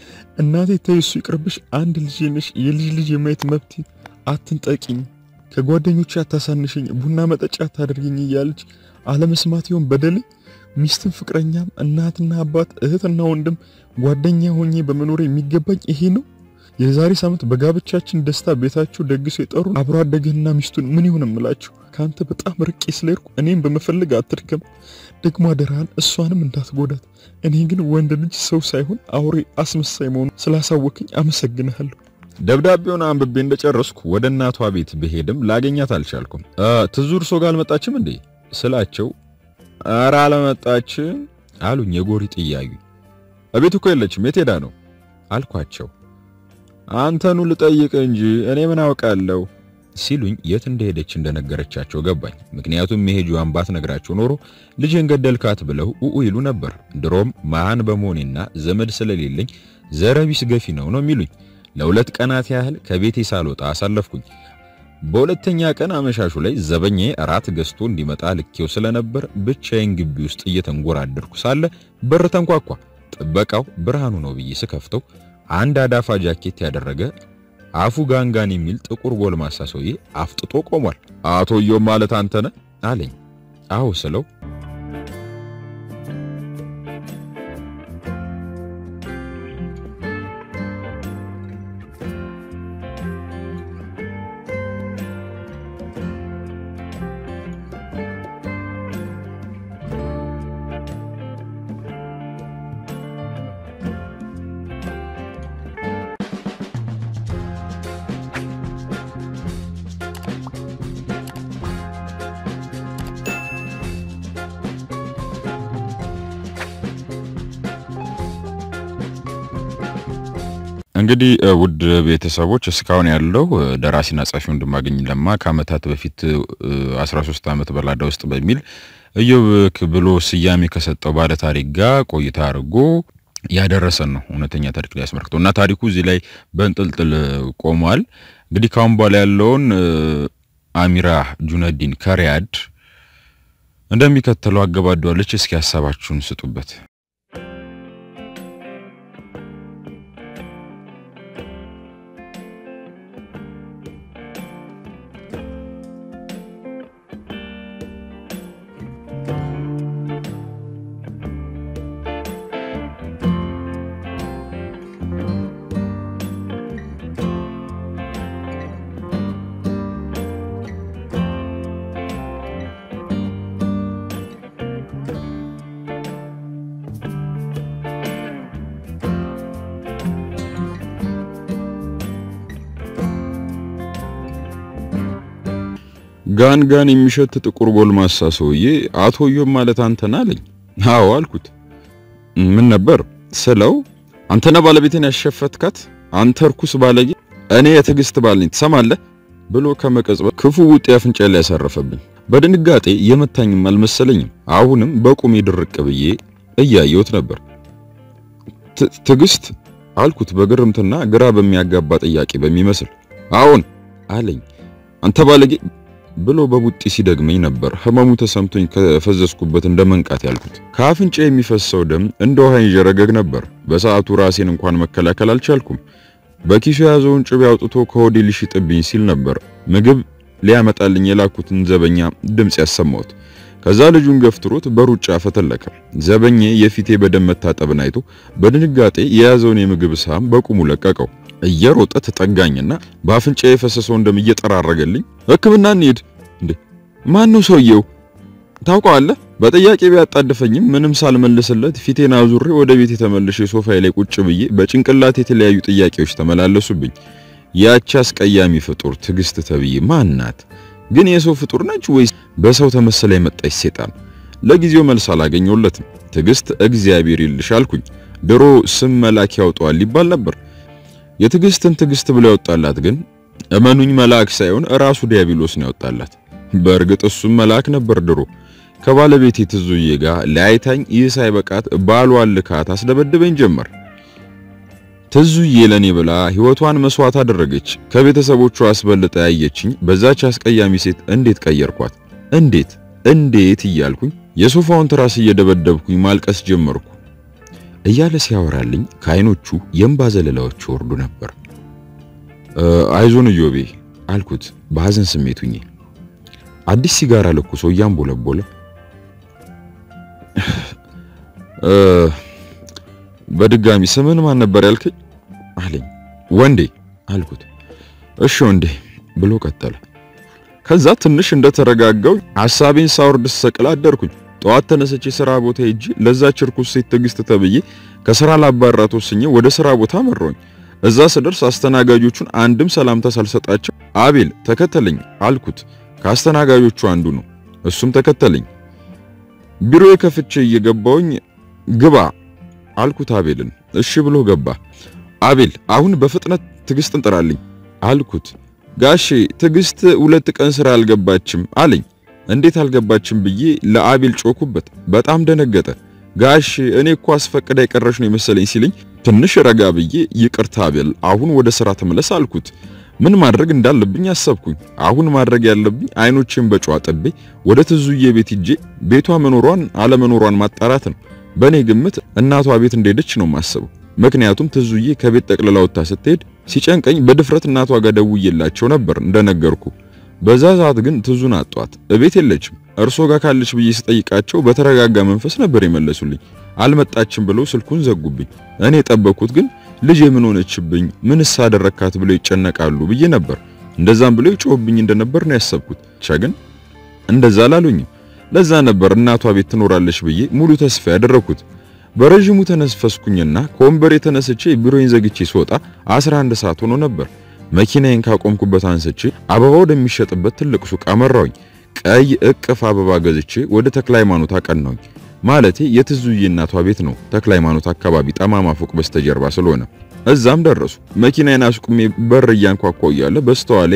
እናቴ ተይ እሱ ይቅርብሽ፣ አንድ ልጅ ነሽ፣ የልጅ ልጅ የማየት መብት አትንጠቂኝ፣ ከጓደኞቼ አታሳንሽኝ፣ ቡና መጠጫ አታደርግኝ እያለች አለመስማት ይሆን በደል? ሚስትን ፍቅረኛም፣ እናትና አባት፣ እህትና ወንድም፣ ጓደኛ ሆኜ በመኖር የሚገባኝ ይሄ ነው? የዛሬ ሳምንት በጋብቻችን ደስታ ቤታችሁ ደግሶ የጠሩ አብሮ አደግህና ሚስቱን ምን ይሁን እምላችሁ? ካንተ በጣም ርቄ ስለሄድኩ እኔም በመፈለግ አትድከም። ደግሞ አደራህን እሷንም እንዳትጎዳት። እኔ ግን ወንድ ልጅ ሰው ሳይሆን አውሬ አስመሳይ መሆኑ ስላሳወቅኝ አመሰግንሃለሁ። ደብዳቤውን አንብቤ እንደጨረስኩ ወደ እናቷ ቤት ብሄድም ላገኛት አልቻልኩም። ትዙ እርሶ ጋር አልመጣችም እንዴ ስላቸው ኧረ አልመጣችም አሉኝ። የጎሪ ጥያዩ እቤት እኮ የለችም የት ሄዳ ነው አልኳቸው። አንተኑ ልጠይቅ እንጂ እኔ ምን አውቃለሁ ሲሉኝ የት እንደሄደች እንደነገረቻቸው ገባኝ። ምክንያቱም መሄጇን ባትነግራቸው ኖሮ ልጅን ገደልካት ብለው ኡኡ ይሉ ነበር። ድሮም መሃን በመሆኔና ዘመድ ስለሌለኝ ዘረቢስ ገፊ ነው ነው የሚሉኝ። ለሁለት ቀናት ያህል ከቤቴ ሳልወጣ አሳለፍኩኝ። በሁለተኛ ቀን አመሻሹ ላይ ዘበኛዬ እራት ገዝቶ እንዲመጣ ልኬው ስለነበር ብቻዬን ግቢ ውስጥ እየተንጎራደርኩ ሳለ በር ተንኳኳ። ጥበቃው ብርሃኑ ነው ብዬ ስከፍተው አንድ አዳፋ ጃኬት ያደረገ አፉ ጋንጋን የሚል ጥቁር ጎልማሳ ሰውዬ አፍጥጦ ቆሟል። አቶ ዮም ማለት አንተ ነህ አለኝ። አዎ ስለው እንግዲህ ውድ ቤተሰቦች እስካሁን ያለው ደራሲና ጸሐፊ ወንድማገኝ ለማ ከዓመታት በፊት 13 ዓመት በላዳ ውስጥ በሚል እዮብ ብሎ ስያሜ ከሰጠው ባለ ታሪክ ጋር ቆይታ አድርጎ ያደረሰን ነው። እውነተኛ ታሪክ ላይ ያስመልክተው እና ታሪኩ እዚህ ላይ በእንጥልጥል ቆሟል። እንግዲህ ካሁን በኋላ ያለውን አሚራ ጁነዲን ከሪያድ እንደሚከተለው አገባዷለች። እስኪ ሀሳባችሁን ስጡበት። ጋን ጋን የሚሸት ጥቁር ጎልማሳ ሰውዬ አቶ ዮም ማለት አንተና አለኝ። አዎ አልኩት። ምን ነበር ስለው አንተና ባለቤቴን ያሸፈትካት አንተ ርኩስ ባለጌ፣ እኔ የትዕግስት ባል ነኝ ትሰማለህ ብሎ ከመቀጽበት ክፉ ውጤ አፍንጫ ላይ ያሳረፈብኝ። በድንጋጤ የመታኝም አልመሰለኝም። አሁንም በቁሜ ድርቅ ብዬ እያየሁት ነበር። ትዕግስት አልኩት በግርምትና ግራ በሚያጋባ ጥያቄ በሚመስል አዎን አለኝ። አንተ ባለጌ ብሎ በቡጢ ሲደግመኝ ነበር ህመሙ ተሰምቶኝ ከፈዘዝኩበት እንደ መንቃት ያልኩት። ከአፍንጫ የሚፈሰው ደም እንደ ውሃ ይንዠረገግ ነበር። በሰዓቱ ራሴን እንኳን መከላከል አልቻልኩም። በኪሱ የያዘውን ጭቤ አውጥቶ ከሆዴ ሊሽጥብኝ ሲል ነበር ምግብ ሊያመጣልኝ የላኩትን ዘበኛ ድምፅ ያሰማሁት። ከዛ ልጁን ገፍትሮት በሩጫ ፈተለከ። ዘበኜ የፊቴ በደም መታጠብን አይቶ በድንጋጤ የያዘውን የምግብ ሳህን በቁሙ ለቀቀው። እየሮጠ ተጠጋኝና በአፍንጫ የፈሰሰውን ደም እየጠራረገልኝ ሕክምና እንሂድ። እንዴ ማን ነው ሰውየው? ታውቀዋለህ? በጥያቄ ቢያጣድፈኝም ምንም ሳልመልስለት ፊቴን አዙሬ ወደ ቤት የተመለሸ ሶፋዬ ላይ ቁጭ ብዬ በጭንቅላት የተለያዩ ጥያቄዎች ተመላለሱብኝ። ያቺ አስቀያሚ ፍጡር ትዕግስት ተብዬ ማን ናት? ግን የሰው ፍጡር ነች ወይስ በሰው ተመሰለ የመጣች ሴጣን? ለጊዜው መልስ አላገኘሁለትም። ትዕግስት እግዚአብሔር ይልሽ አልኩኝ። ድሮ ስም መላክ ያውጣዋል ይባል ነበር። የትዕግስትን ትዕግስት ብሎ ያወጣላት ግን እመኑኝ መልአክ ሳይሆን ራሱ ዲያብሎስ ነው ያወጣላት። በእርግጥ እሱም መልአክ ነበር ድሮ ከባለቤቴ ትዙዬ ጋር ለአይታኝ ይህ ሳይበቃት ባሏን ልካት አስደበድበኝ ጀመር። ትዙዬ ለኔ ብላ ሕይወቷን መስዋዕት አደረገች። ከቤተሰቦቿ አስበልጣ ያየችኝ በዛች አስቀያሚ ሴት እንዴት ቀየርኳት? እንዴት እንዴት እያልኩኝ የሶፋውን ትራስ እየደበደብኩኝ ማልቀስ ጀመርኩ። እያለ ሲያወራልኝ ከዓይኖቹ የእንባ ዘለላዎች ወርዱ ነበር። አይዞን እዮቤ አልኩት በሐዘን ስሜት ሁኜ። አዲስ ሲጋራ ለኩሶ እያንቦለቦለ በድጋሚ ስምን ማን ነበር ያልከኝ? አለኝ። ወንዴ አልኩት። እሺ ወንዴ ብሎ ቀጠለ። ከዛ ትንሽ እንደተረጋጋው ሐሳቤን ሳወርድ ስሰቅል አደርኩኝ። ጠዋት ተነስቼ ስራ ቦታ ሄጄ ለዛች ርኩስ ሴት ትዕግስት ተብዬ ከስራ ላባራት ወስኜ ወደ ስራ ቦታ መራሁኝ። እዛ ስደርስ አስተናጋጆቹን አንድም ሰላምታ ሳልሰጣቸው አቤል ተከተለኝ አልኩት። ከአስተናጋጆቹ አንዱ ነው። እሱም ተከተለኝ። ቢሮዬ ከፍቼ እየገባውኝ ግባ አልኩት አቤልን። እሺ ብሎ ገባ። አቤል አሁን በፍጥነት ትዕግስትን ጥራልኝ አልኩት። ጋሼ ትዕግስት ሁለት ቀን ስራ አልገባችም አለኝ። እንዴት አልገባችም ብዬ ለአቤል ጮኩበት። በጣም ደነገጠ። ጋሽ እኔ እኮ አስፈቅዳ የቀረሽ ነው የመሰለኝ ሲለኝ ትንሽ ረጋ ብዬ ይቅርታ አቤል፣ አሁን ወደ ስራ ተመለስ አልኩት። ምን ማድረግ እንዳለብኝ አሰብኩኝ። አሁን ማድረግ ያለብኝ አይኖችን በጨዋ ጥቤ ወደ ትዙዬ ቤት ሂጄ ቤቷ መኖሯን አለመኖሯን ማጣራት ነው። በእኔ ግምት እናቷ ቤት እንደሄደች ነው የማስበው። ምክንያቱም ትዙዬ ከቤት ጠቅልላ ወጥታ ስትሄድ ሲጨንቀኝ በድፍረት እናቷ ጋር ደውዬላቸው ነበር እንደነገርኩ። በዛ ሰዓት ግን ትዙን አጧት፣ እቤት የለችም። እርሶ ጋር ካለች ብዬ ስጠይቃቸው በተረጋጋ መንፈስ ነበር የመለሱልኝ። አልመጣችም ብለው ስልኩን ዘጉብኝ። እኔ የጠበቅኩት ግን ልጅ የምን ሆነችብኝ፣ ምንስ አደረካት ብለው ይጨነቃሉ ብዬ ነበር። እንደዛም ብለው ይጮህብኝ እንደነበር ነው ያሰብኩት። ብቻ ግን እንደዛ አላሉኝም። ለዛ ነበር እናቷ ቤት ትኖራለች ብዬ ሙሉ ተስፋ ያደረኩት። በረዥሙ ተነፈስኩኝና ከወንበሬ ተነስቼ ቢሮዬን ዘግቼ ስወጣ 11 ሰዓት ሆኖ ነበር። መኪናዬን ካቆምኩበት አንስቼ አበባ ወደሚሸጥበት ትልቅ ሱቅ አመራሁኝ። ቀይ እቅፍ አበባ ገዝቼ ወደ ተክለ ሃይማኖት አቀናሁኝ። ማለቴ የትዙዬ እናቷ ቤት ነው ተክለ ሃይማኖት አካባቢ ጠማማ ፎቅ በስተጀርባ ስለሆነ እዛም ደረሱ። መኪናዬን አስቁሜ በር እያንኳኳሁ እያለ በስተኋላ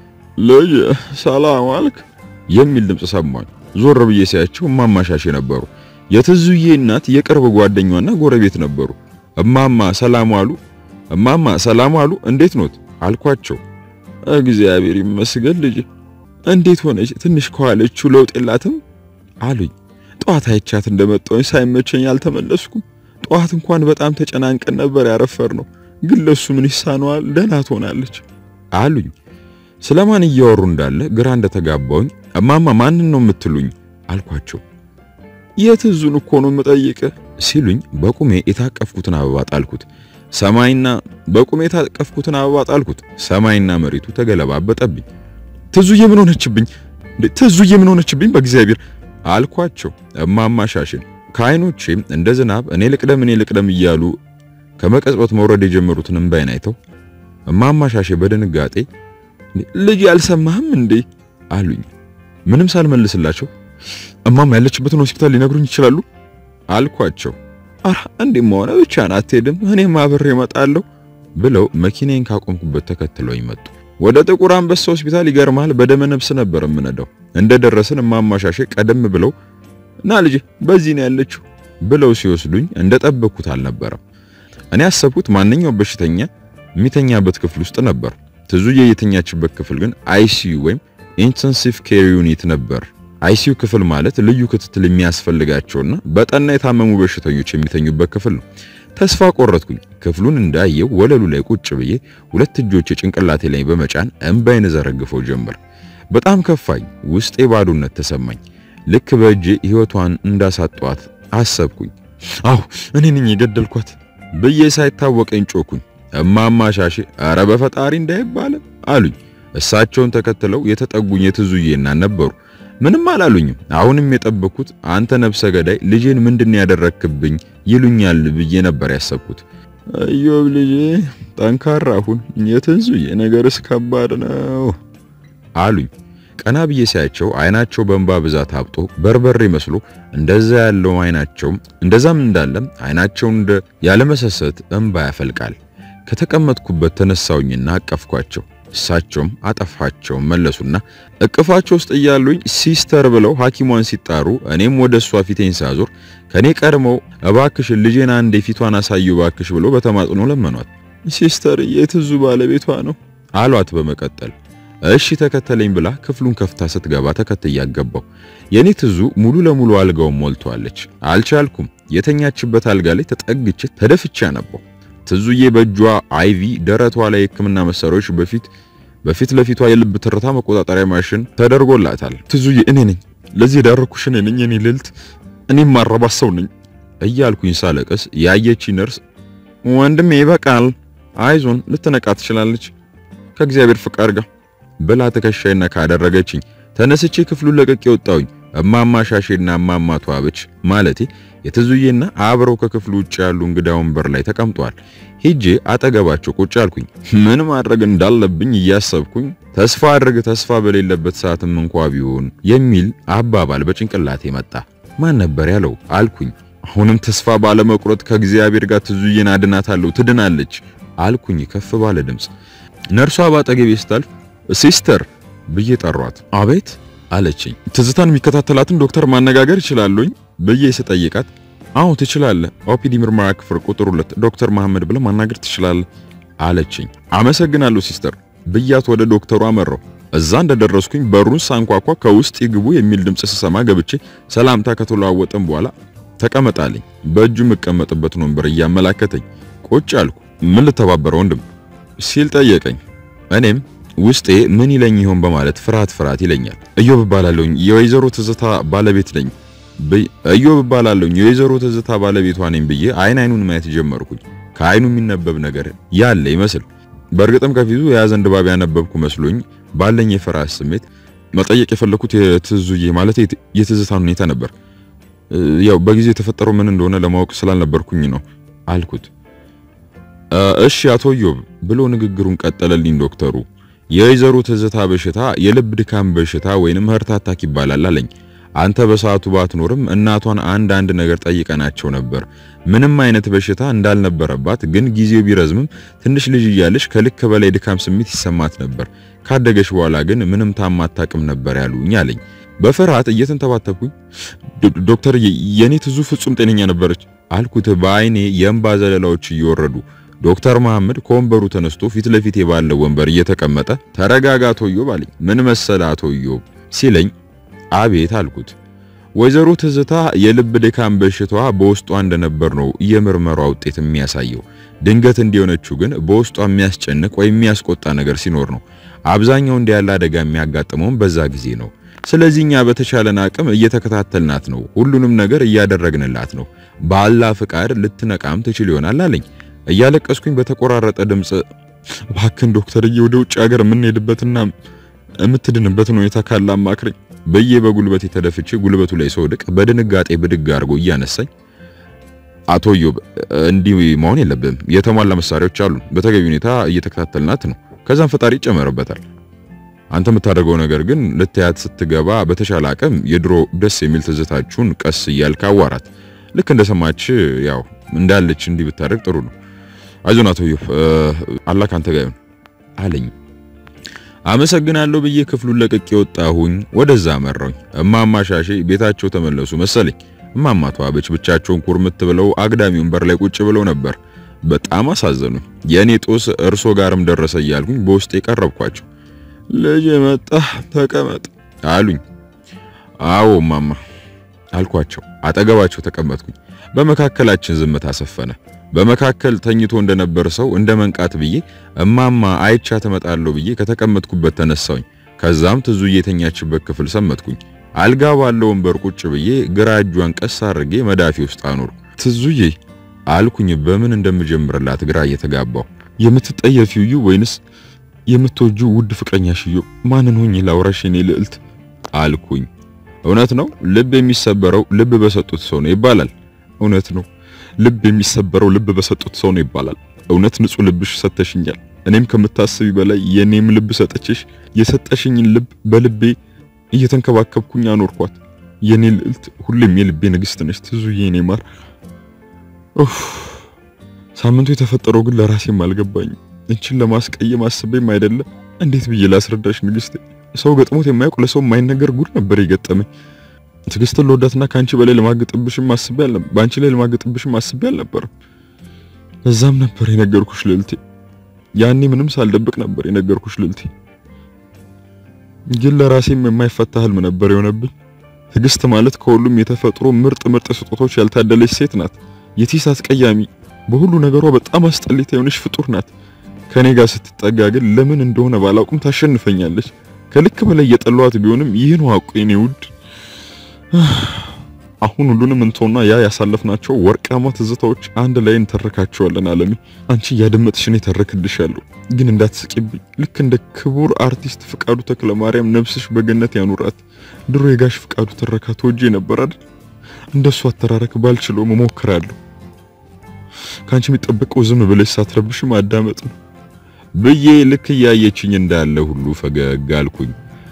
ልጅ ሰላም አልክ የሚል ድምፅ ሰማኝ። ዞር ብዬ ሳያቸው እማማሻሽ ነበሩ። የትዙዬ እናት የቅርብ ጓደኛዋና ጎረቤት ነበሩ። እማማ ሰላም አሉ፣ እማማ ሰላም አሉ፣ እንዴት ኖት አልኳቸው። እግዚአብሔር ይመስገን ልጅ፣ እንዴት ሆነች? ትንሽ ከዋለችው ለውጥ የላትም አሉኝ። ጠዋት አይቻት እንደመጣሁኝ ሳይመቸኝ አልተመለስኩም። ጠዋት እንኳን በጣም ተጨናንቀን ነበር ያረፈር ነው፣ ግን ለሱ ምን ይሳነዋል? ደህና ትሆናለች አሉኝ። ስለማን እያወሩ እንዳለ ግራ እንደተጋባውኝ እማማ ማንን ነው የምትሉኝ አልኳቸው። የትዙን እኮ ነው የምጠይቅህ ሲሉኝ በቁሜ የታቀፍኩትን አበባ ጣልኩት። ሰማይና በቁሜ የታቀፍኩትን አበባ ጣልኩት። ሰማይና መሬቱ ተገለባበጠብኝ። ትዙዬ ምን ሆነችብኝ? ትዙዬ ምን ሆነችብኝ? በእግዚአብሔር አልኳቸው። እማማ ሻሽን ከዓይኖቼ እንደ ዝናብ እኔ ልቅደም እኔ ልቅደም እያሉ ከመቀጽበት መውረድ የጀመሩትን እምባይን አይተው እማማ ሻሼ በድንጋጤ ልጅ ያልሰማህም እንዴ አሉኝ። ምንም ሳልመልስላቸው እማማ ያለችበትን ሆስፒታል ሊነግሩኝ ይችላሉ አልኳቸው። አራ እንዴም ሆነ ብቻ አትሄድም፣ እኔም አብሬ እመጣለሁ ብለው መኪናዬን ካቆምኩበት ተከትለው ይመጡ። ወደ ጥቁር አንበሳ ሆስፒታል ይገርማል፣ በደመ ነፍስ ነበር የምነዳው። እንደደረስን እማማሻሼ ቀደም ብለው ና ልጅ በዚህ ነው ያለችው ብለው ሲወስዱኝ እንደጠበቅኩት አልነበረም። እኔ ያሰብኩት ማንኛውም በሽተኛ የሚተኛበት ክፍል ውስጥ ነበር። ትዙዬ የተኛችበት ክፍል ግን አይሲዩ ወይም ኢንተንሲቭ ኬር ዩኒት ነበር። አይሲዩ ክፍል ማለት ልዩ ክትትል የሚያስፈልጋቸውና በጠና የታመሙ በሽተኞች የሚተኙበት ክፍል ነው። ተስፋ ቆረጥኩኝ። ክፍሉን እንዳየው ወለሉ ላይ ቁጭ ብዬ ሁለት እጆቼ ጭንቅላቴ ላይ በመጫን እንባይን ዘረግፈው ጀመር። በጣም ከፋኝ። ውስጤ ባዶነት ተሰማኝ። ልክ በእጄ ሕይወቷን እንዳሳጧት አሰብኩኝ። አሁ እኔ ነኝ የገደልኳት ብዬ ሳይታወቀኝ ጮኩኝ። እማማ ሻሼ አረ በፈጣሪ እንዳይባል አሉኝ። እሳቸውን ተከትለው የተጠጉኝ የትዙዬና ነበሩ። ምንም አላሉኝም። አሁንም የጠበኩት አንተ ነፍሰ ገዳይ ልጄን ምንድን ያደረክብኝ ይሉኛል ብዬ ነበር ያሰብኩት። እዮብ ልጄ ጠንካራ ሁን፣ የትዙዬ ነገርስ ከባድ ነው አሉኝ። ቀና ብዬ ሳያቸው አይናቸው በእንባ ብዛት አብጦ በርበሬ መስሎ እንደዛ ያለው አይናቸው እንደዛም እንዳለም አይናቸው እንደ ያለመሰሰት እንባ ያፈልቃል። ከተቀመጥኩበት ተነሳውኝና አቀፍኳቸው። እሳቸውም አጠፋቸውን መለሱና እቅፋቸው ውስጥ እያሉኝ ሲስተር ብለው ሐኪሟን ሲጣሩ እኔም ወደ እሷ ፊቴን ሳዞር ከኔ ቀድመው እባክሽ ልጄን አንዴ ፊቷን አሳዩ እባክሽ ብሎ በተማጽኖ ለመኗት። ሲስተር የትዙ ባለቤቷ ነው አሏት። በመቀጠል እሺ ተከተለኝ ብላ ክፍሉን ከፍታ ስትገባ ተከትያ ገባሁ። የኔ ትዙ ሙሉ ለሙሉ አልጋውን ሞልቷለች። አልቻልኩም። የተኛችበት አልጋ ላይ ተጠግቼ ተደፍቻ ነበር። ትዙዬ በእጇ አይቪ ደረቷ ላይ የሕክምና መሳሪያዎች በፊት በፊት ለፊቷ የልብ ትርታ መቆጣጠሪያ ማሽን ተደርጎላታል። ትዙዬ እኔ ነኝ ለዚህ የዳረኩሽ እኔ ነኝ የኔ ልዕልት፣ እኔም ማረባ ሰው ነኝ እያልኩኝ ሳለቅስ ያየች ነርስ ወንድሜ ይበቃል፣ አይዞን ልትነቃ ትችላለች ከእግዚአብሔር ፍቃድ ጋር ብላ ትከሻይና ካደረገችኝ ተነስቼ ክፍሉን ለቅቄ ወጣሁኝ። እማማ ሻሼና እማማ ተዋበች ማለቴ የትዙዬና አብረው ከክፍሉ ውጭ ያሉ እንግዳ ወንበር ላይ ተቀምጧል። ሄጄ አጠገባቸው ቁጭ አልኩኝ። ምን ማድረግ እንዳለብኝ እያሰብኩኝ ተስፋ አድርግ ተስፋ በሌለበት ሰዓትም እንኳ ቢሆን የሚል አባባል በጭንቅላቴ መጣ። ማን ነበር ያለው አልኩኝ። አሁንም ተስፋ ባለመቁረጥ ከእግዚአብሔር ጋር ትዙዬን አድናታለሁ፣ ትድናለች አልኩኝ ከፍ ባለ ድምፅ። ነርሷ ባጠገቤ ስታልፍ ሲስተር ብዬ ጠሯት። አቤት አለችኝ። ትዝታን የሚከታተላትን ዶክተር ማነጋገር ይችላሉኝ ብዬ ስጠይቃት፣ አዎ ትችላለህ፣ ኦፒዲ ምርመራ ክፍል ቁጥር ሁለት ዶክተር መሐመድ ብለህ ማናገር ትችላለህ አለችኝ። አመሰግናለሁ ሲስተር ብያት ወደ ዶክተሩ አመራው። እዛ እንደደረስኩኝ በሩን ሳንኳኳ ከውስጥ ይግቡ የሚል ድምፅ ስሰማ ገብቼ ሰላምታ ከተለዋወጥን በኋላ ተቀመጣልኝ። በእጁ የምቀመጥበትን ወንበር እያመላከተኝ ቁጭ አልኩ። ምን ልተባበረ ወንድም ሲል ጠየቀኝ። እኔም ውስጤ ምን ይለኝ ይሆን በማለት ፍርሃት ፍርሃት ይለኛል። እዮብ እባላለሁኝ የወይዘሮ ትዝታ ባለቤት ነኝ። እዮብ እባላለሁኝ የወይዘሮ ትዝታ ባለቤቷ ነኝ ብዬ አይን አይኑን ማየት ጀመርኩኝ። ከአይኑ የሚነበብ ነገር ያለ ይመስል በእርግጥም ከፊቱ የያዘን ድባብ ያነበብኩ መስሎኝ ባለኝ የፍርሃት ስሜት መጠየቅ የፈለኩት የትዙዬ ማለት የትዝታን ሁኔታ ነበር። ያው በጊዜው የተፈጠረው ምን እንደሆነ ለማወቅ ስላልነበርኩኝ ነው አልኩት። እሺ አቶ እዮብ ብሎ ንግግሩን ቀጠለልኝ ዶክተሩ። የወይዘሮ ትዝታ በሽታ የልብ ድካም በሽታ ወይንም ሀርት አታክ ይባላል አለኝ። አንተ በሰዓቱ ባትኖርም እናቷን አንድ አንድ ነገር ጠይቀናቸው ነበር። ምንም አይነት በሽታ እንዳልነበረባት ግን ጊዜው ቢረዝምም ትንሽ ልጅ እያለች ከልክ በላይ ድካም ስሜት ይሰማት ነበር። ካደገች በኋላ ግን ምንም ታማ አታውቅም ነበር ያሉኝ አለኝ። በፍርሃት እየተንተባተብኩኝ ዶክተር የኔ ትዙ ፍጹም ጤነኛ ነበረች አልኩት በአይኔ የእንባ ዘለላዎች እየወረዱ ዶክተር መሐመድ ከወንበሩ ተነስቶ ፊት ለፊቴ ባለው ወንበር እየተቀመጠ ተረጋጋ አቶ ኢዮብ አለኝ። ምን መሰለ አቶ ኢዮብ ሲለኝ አቤት አልኩት። ወይዘሮ ትዝታ የልብ ድካም በሽታዋ በውስጧ እንደነበር ነው የምርመራ ውጤት የሚያሳየው። ድንገት እንዲሆነችው ግን በውስጧ የሚያስጨንቅ ወይም የሚያስቆጣ ነገር ሲኖር ነው። አብዛኛው እንዲህ ያለ አደጋ የሚያጋጥመውም በዛ ጊዜ ነው። ስለዚህ እኛ በተቻለን አቅም እየተከታተልናት ነው። ሁሉንም ነገር እያደረግንላት ነው። ባላ ፍቃድ ልትነቃም ትችል ይሆናል አለኝ። እያለቀስኩኝ በተቆራረጠ ድምፅ እባክን ዶክተርዬ ወደ ውጭ ሀገር የምንሄድበትና የምትድንበትን ሁኔታ ካለ አማክረኝ ብዬ በጉልበቴ ተደፍቼ ጉልበቱ ላይ ስወድቅ በድንጋጤ ብድግ አድርጎ እያነሳኝ አቶ ኢዮብ እንዲህ መሆን የለብህም። የተሟላ መሳሪያዎች አሉን። በተገቢ ሁኔታ እየተከታተልናት ነው። ከዛም ፈጣሪ ይጨመርበታል አንተ የምታደርገው ነገር ግን ልታያት ስትገባ በተሻለ አቅም የድሮ ደስ የሚል ትዝታችሁን ቀስ እያልክ አዋራት። ልክ እንደሰማች ያው እንዳለች እንዲህ ብታደርግ ጥሩ ነው። አይዞን አቶ ዮብ አላህ ካንተ ጋር ይሁን አለኝ። አመሰግናለሁ ብዬ ክፍሉን ለቅቄ ወጣሁኝ። ወደዛ መራሁኝ። እማማ ሻሼ ቤታቸው ተመለሱ መሰለኝ። እማማ ተዋበች ብቻቸውን ኩርምት ብለው አግዳሚ ወንበር ላይ ቁጭ ብለው ነበር። በጣም አሳዘኑኝ። የእኔ ጦስ እርሶ ጋርም ደረሰ እያልኩኝ በውስጥ የቀረብኳቸው ልጅ መጣ ተቀመጥ አሉኝ። አዎ እማማ አልኳቸው። አጠገባቸው ተቀመጥኩኝ። በመካከላችን ዝምታ ሰፈነ። በመካከል ተኝቶ እንደነበር ሰው እንደ መንቃት ብዬ እማማ አይቻ ተመጣለሁ ብዬ ከተቀመጥኩበት ተነሳሁኝ። ከዛም ትዙዬ የተኛችበት ክፍል ሰመጥኩኝ። አልጋ ባለው ወንበር ቁጭ ብዬ ግራ እጇን ቀስ አድርጌ መዳፊ ውስጥ አኖር ትዙዬ አልኩኝ። በምን እንደምጀምርላት ግራ እየተጋባው የምትጠየፊው እዩ ወይንስ የምትወጁ ውድ ፍቅረኛሽ እዩ? ማንን ሆኜ ላውራሽ የኔ ልዕልት አልኩኝ። እውነት ነው ልብ የሚሰበረው ልብ በሰጡት ሰው ነው ይባላል። እውነት ነው ልብ የሚሰበረው ልብ በሰጡት ሰው ነው ይባላል። እውነት ንጹህ ልብሽ ሰተሽኛል። እኔም ከምታስቢ በላይ የኔም ልብ ሰጠችሽ። የሰጠሽኝን ልብ በልቤ እየተንከባከብኩኝ አኖርኳት። የኔ ልዕልት፣ ሁሌም የልቤ ንግስት ነሽ ትዙዬ፣ የኔ ማር። ኡፍ ሳምንቱ የተፈጠረው ግን ለራሴም አልገባኝም። እንችን ለማስቀየም አስቤም አይደለም። እንዴት ብዬ ላስረዳሽ ንግስቴ? ሰው ገጥሞት የማያውቅ ለሰው የማይነገር ጉድ ነበር የገጠመኝ። ትዕግስትን ለወዳትና ከአንቺ በላይ ለማገጥብሽም አስቤ አልነበር። በአንቺ ላይ ለማገጥብሽም አስቤ አልነበረም። እዛም ነበር የነገርኩሽ ልዕልቴ። ያኔ ምንም ሳልደብቅ ነበር የነገርኩሽ ልዕልቴ። ግን ለራሴም የማይፈታ ህልም ነበር የሆነብኝ። ትዕግስት ማለት ከሁሉም የተፈጥሮ ምርጥ ምርጥ ስጦቶች ያልታደለች ሴት ናት። የቲስ አስቀያሚ፣ በሁሉ ነገሯ በጣም አስጠሊታ የሆነች ፍጡር ናት። ከኔ ጋር ስትጠጋ ግን ለምን እንደሆነ ባላውቅም ታሸንፈኛለች። ከልክ በላይ የጠሏት ቢሆንም ይህን ዋቁ የኔ ውድ አሁን ሁሉንም እንተውና ያ ያሳለፍናቸው ወርቃማ ትዝታዎች አንድ ላይ እንተረካቸዋለን። አለሜ አንቺ እያደመጥሽ እኔ ተረክልሻለሁ፣ ግን እንዳትስቂብኝ። ልክ እንደ ክቡር አርቲስት ፍቃዱ ተክለ ማርያም ነፍስሽ በገነት ያኑራት። ድሮ የጋሽ ፍቃዱ ትረካ ተወጄ ነበር አይደል? እንደሱ አተራረክ ባልችለው እሞክራለሁ። ከአንቺ የሚጠበቀው ዝም ብለሽ ሳትረብሽ ማዳመጥ ነው ብዬ ልክ እያየችኝ እንዳለ ሁሉ ፈገግ አልኩኝ።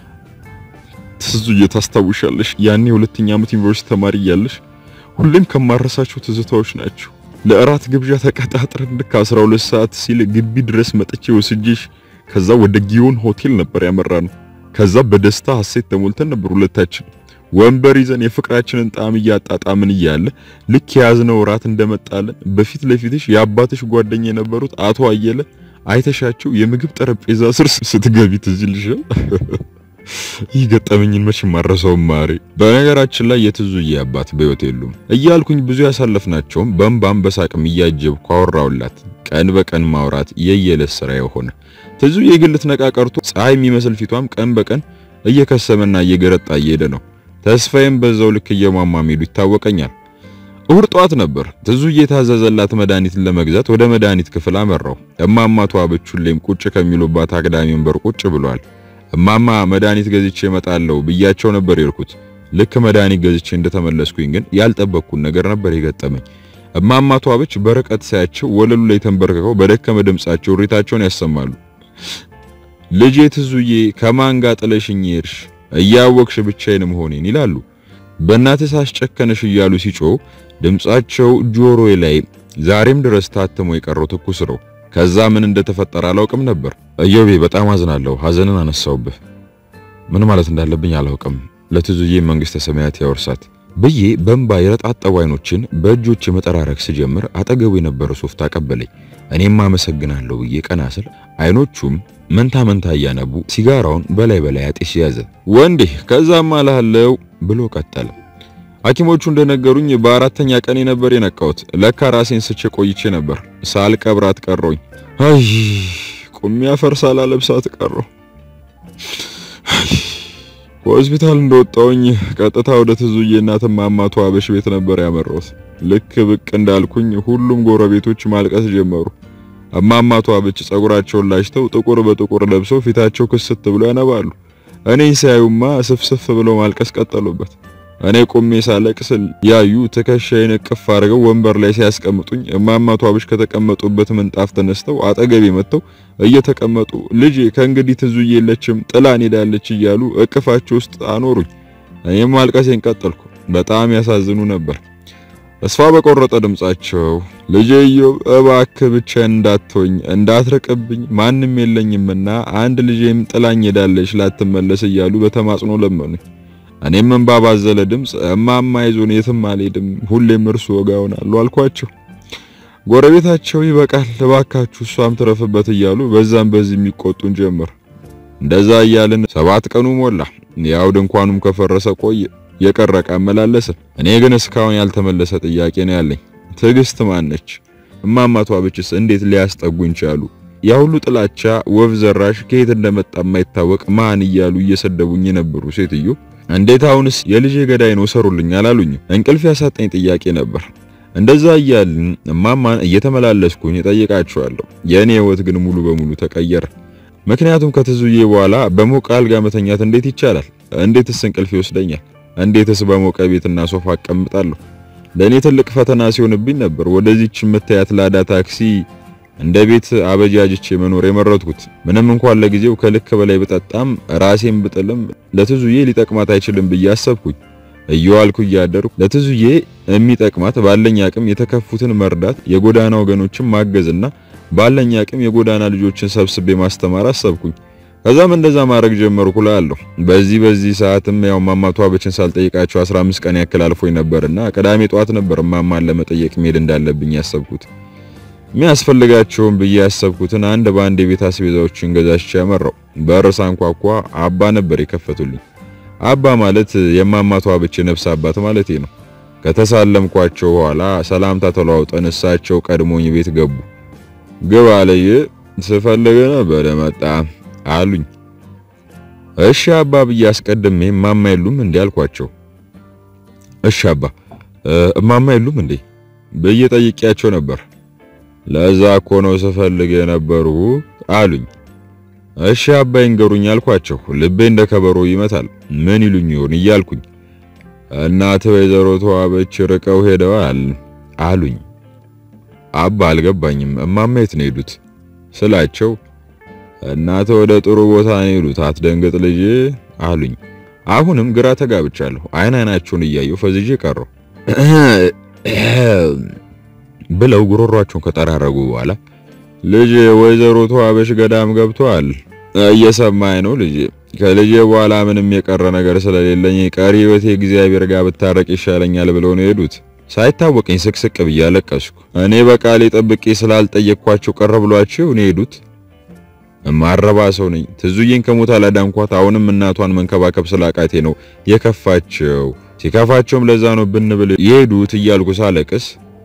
ትዙዬ ታስታውሻለሽ? ያኔ ሁለተኛ ዓመት ዩኒቨርሲቲ ተማሪ እያለሽ ሁሌም ከማረሳቸው ትዝታዎች ናቸው። ለእራት ግብዣ ተቀጣጥረን ልክ 12 ሰዓት ሲል ግቢ ድረስ መጥቼ ወስጄሽ ከዛ ወደ ጊዮን ሆቴል ነበር ያመራ ነው። ከዛ በደስታ ሐሴት ተሞልተን ነበር ሁለታችን ወንበር ይዘን የፍቅራችንን ጣዕም እያጣጣምን እያለ ልክ የያዝነው እራት እንደመጣለን በፊት ለፊትሽ የአባትሽ ጓደኛ የነበሩት አቶ አየለ አይተሻቸው የምግብ ጠረጴዛ ስር ስትገቢ ትዝ ይልሻል? ይህ ገጠመኝን መቼ ማረሰው ማሬ። በነገራችን ላይ የትዙዬ አባት በሕይወት የሉም እያልኩኝ ብዙ ያሳለፍናቸውም በእንባም በሳቅም እያጀብኩ አወራውላት። ቀን በቀን ማውራት የየለት ስራ የሆነ ትዙዬ ግን ልትነቃ ቀርቶ ፀሐይ የሚመስል ፊቷም ቀን በቀን እየከሰመና እየገረጣ እየሄደ ነው። ተስፋዬም በዛው ልክ እየሟሟ ሄዱ ይታወቀኛል። እሁድ ጠዋት ነበር ትዙዬ የታዘዘላት መድኃኒትን ለመግዛት ወደ መድኃኒት ክፍል አመራው። እማማ ተዋበች ሁሌም ቁጭ ከሚሉባት አግዳሚ ወንበር ቁጭ ብሏል። እማማ መድኃኒት ገዝቼ እመጣለሁ ብያቸው ነበር የልኩት። ልክ መድኃኒት ገዝቼ እንደተመለስኩኝ ግን ያልጠበቅኩን ነገር ነበር የገጠመኝ። እማማ ተዋበች በርቀት ሳያቸው ወለሉ ላይ ተንበርክከው በደከመ ድምጻቸው እሪታቸውን ያሰማሉ። ልጄ ትዙዬ ከማን ጋር ጥለሽኝ ሄድሽ? እያወቅሽ ብቻዬን መሆኔን ይላሉ። በእናትህ ሳስጨከነሽ እያሉ ሲጮህ ድምጻቸው ጆሮዬ ላይ ዛሬም ድረስ ታትሞ የቀረው ትኩስ ነው። ከዛ ምን እንደተፈጠረ አላውቅም ነበር። እዮቤ በጣም አዝናለሁ። ሐዘንን አነሳውብህ። ምን ማለት እንዳለብኝ አላውቅም። ለትዙዬ መንግስተ ሰማያት ያወርሳት ብዬ በእንባ የረጣጠቡ አይኖችን በእጆች መጠራረግ ስጀምር አጠገቡ የነበረ ሶፍት አቀበለኝ። እኔም አመሰግናለሁ ብዬ ቀና ስል አይኖቹም መንታ መንታ እያነቡ ሲጋራውን በላይ በላይ አጤስ ያዘ። ወንዴ ከዛም አላለው ብሎ ቀጠለ። ሐኪሞቹ እንደነገሩኝ በአራተኛ ቀኔ ነበር የነቃሁት። ለካ ራሴን ስቼ ቆይቼ ነበር። ሳልቀብራት ቀረሁኝ። አይ ቁሚ አፈር ሳላለብሳት ቀረሁ። ከሆስፒታል እንደወጣሁኝ ቀጥታ ወደ ትዙዬ እናት እማማ ተዋበሽ ቤት ነበር ያመራሁት። ልክ ብቅ እንዳልኩኝ ሁሉም ጎረቤቶች ማልቀስ ጀመሩ። እማማ ተዋበች ጸጉራቸውን ላጭተው ጥቁር በጥቁር ለብሰው ፊታቸው ክስት ብሎ ያነባሉ። እኔን ሲያዩማ ስፍስፍ ብለው ማልቀስ ቀጠሉበት። እኔ ቆሜ ሳለቅስ ያዩ ትከሻዬን እቅፍ አድርገው ወንበር ላይ ሲያስቀምጡኝ እማማ ቷብሽ ከተቀመጡበት ምንጣፍ ተነስተው አጠገቤ መጥተው እየተቀመጡ ልጄ ከእንግዲህ ትዙዬ የለችም ጥላን ሄዳለች እያሉ እቅፋቸው ውስጥ አኖሩኝ። እኔም ማልቀሴን ቀጠልኩ። በጣም ያሳዝኑ ነበር። ተስፋ በቆረጠ ድምጻቸው ልጄ ኢዮብ እባክህ ብቻዬን እንዳትሆኝ እንዳትርቅብኝ ማንም የለኝምና አንድ ልጄም ጥላኝ ሄዳለች ላትመለስ እያሉ በተማጽኖ ለመኑኝ። እኔም እንባ ባዘለ ድምፅ እማማ ይዞን የትም አልሄድም፣ ሁሌም እርሱ ወጋ ይሆናሉ አልኳቸው። ጎረቤታቸው ይበቃል እባካችሁ እሷም ትረፍበት እያሉ በዛም በዚህ የሚቆጡን ጀመር። እንደዛ እያልን ሰባት ቀኑ ሞላ። ያው ድንኳኑም ከፈረሰ ቆየ። የቀረቀ አመላለሰ። እኔ ግን እስካሁን ያልተመለሰ ጥያቄ ነው ያለኝ። ትዕግስት ማነች? እማማ ቷብችስ እንዴት ሊያስጠጉኝ ቻሉ? ያ ሁሉ ጥላቻ ወፍ ዘራሽ ከየት እንደመጣ የማይታወቅ ማን እያሉ እየሰደቡኝ የነበሩ ሴትዮ እንዴት አሁንስ የልጄ ገዳይ ነው ሰሩልኝ አላሉኝም? እንቅልፍ ያሳጠኝ ጥያቄ ነበር። እንደዛ እያልን እማማን እየተመላለስኩኝ እጠይቃቸዋለሁ። የእኔ ህይወት ግን ሙሉ በሙሉ ተቀየረ። ምክንያቱም ከትዙዬ በኋላ በሞቀ አልጋ መተኛት እንዴት ይቻላል? እንዴትስ እንቅልፍ ይወስደኛል? እንዴትስ በሞቀ ቤትና ሶፋ አቀምጣለሁ? ለእኔ ትልቅ ፈተና ሲሆንብኝ ነበር ወደዚች የምታያት ላዳ ታክሲ እንደ ቤት አበጃጅቼ መኖር የመረጥኩት። ምንም እንኳን ለጊዜው ከልክ በላይ ብጠጣም ራሴን ብጥልም ለትዙዬ ሊጠቅማት አይችልም ብዬ አሰብኩኝ። እየዋልኩ እያደርኩ ለትዙዬ የሚጠቅማት ባለኝ አቅም የተከፉትን መርዳት፣ የጎዳና ወገኖችን ማገዝና ባለኝ አቅም የጎዳና ልጆችን ሰብስቤ ማስተማር አሰብኩኝ። ከዛም እንደዛ ማድረግ ጀመርኩ እላለሁ። በዚህ በዚህ ሰዓትም ያው እማማ ቷብችን ሳልጠይቃቸው 15 ቀን ያክል አልፎኝ ነበርና ቅዳሜ ጠዋት ነበር እማማን ለመጠየቅ መሄድ እንዳለብኝ ያሰብኩት። የሚያስፈልጋቸውን ብዬ ያሰብኩትን አንድ በአንድ የቤት አስቤዛዎችን ገዛዝቼ ያመራው። በር ሳንኳኳ አባ ነበር የከፈቱልኝ። አባ ማለት የእማማ ቷብች ነፍስ አባት ማለቴ ነው። ከተሳለምኳቸው በኋላ ሰላምታ ተለዋውጠን እሳቸው ቀድሞኝ ቤት ገቡ። ግባ አለየ ስፈልግ ነበር መጣ አሉኝ። እሺ አባ ብዬ አስቀድሜ እማማ የሉም እንዴ አልኳቸው። እሺ አባ እማማ የሉም እንዴ ብዬ ጠይቄያቸው ነበር። ለዛ እኮ ነው ስፈልግ የነበሩ አሉኝ። እሺ አባ ይንገሩኝ አልኳቸው። ልቤ እንደ ከበሮ ይመታል። ምን ይሉኝ ይሆን እያልኩኝ እናት ወይዘሮ ተዋበች ርቀው ሄደዋል አሉኝ። አባ አልገባኝም። እማማ የት ነው ሄዱት ስላቸው እናት ወደ ጥሩ ቦታ ነው ሄዱት፣ አትደንግጥ ልጅ አሉኝ። አሁንም ግራ ተጋብቻለሁ። አይን አይናቸውን እያየሁ ፈዝዤ ቀረሁ ብለው ጉሮሯቸውን ከጠራረጉ በኋላ ልጅ ወይዘሮ ተዋበሽ ገዳም ገብተዋል። እየሰማኝ ነው ልጅ። ከልጄ በኋላ ምንም የቀረ ነገር ስለሌለኝ ቀሪ ሕይወቴ እግዚአብሔር ጋር ብታረቅ ይሻለኛል ብለው ነው የሄዱት። ሳይታወቀኝ ስቅስቅ ብዬ አለቀስኩ። እኔ በቃሌ ጠብቄ ስላልጠየቅኳቸው ቀረ ብሏቸው ነው የሄዱት። እማረባ ሰው ነኝ። ትዙዬን ከሞት አላዳንኳት። አሁንም እናቷን መንከባከብ ስላቃቴ ነው የከፋቸው። ሲከፋቸውም ለዛ ነው ብንብል የሄዱት እያልኩ ሳለቅስ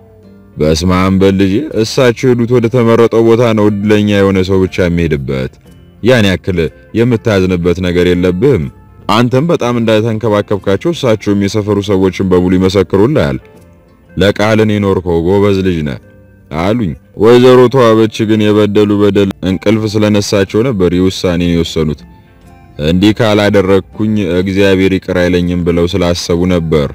በስመ አብ በል ልጄ፣ እሳቸው ሄዱት ወደ ተመረጠው ቦታ ነው እድለኛ የሆነ ሰው ብቻ የሚሄድበት። ያን ያክል የምታዝንበት ነገር የለብህም። አንተም በጣም እንዳተንከባከብካቸው እሳቸውም የሰፈሩ ሰዎችን በሙሉ ይመሰክሩልሃል። ለቃልን የኖርከው ጎበዝ ልጅ ነህ አሉኝ። ወይዘሮ ተዋበች ግን የበደሉ በደል እንቅልፍ ስለነሳቸው ነበር የውሳኔን የወሰኑት። እንዲህ ካላደረግኩኝ እግዚአብሔር ይቅር አይለኝም ብለው ስላሰቡ ነበር።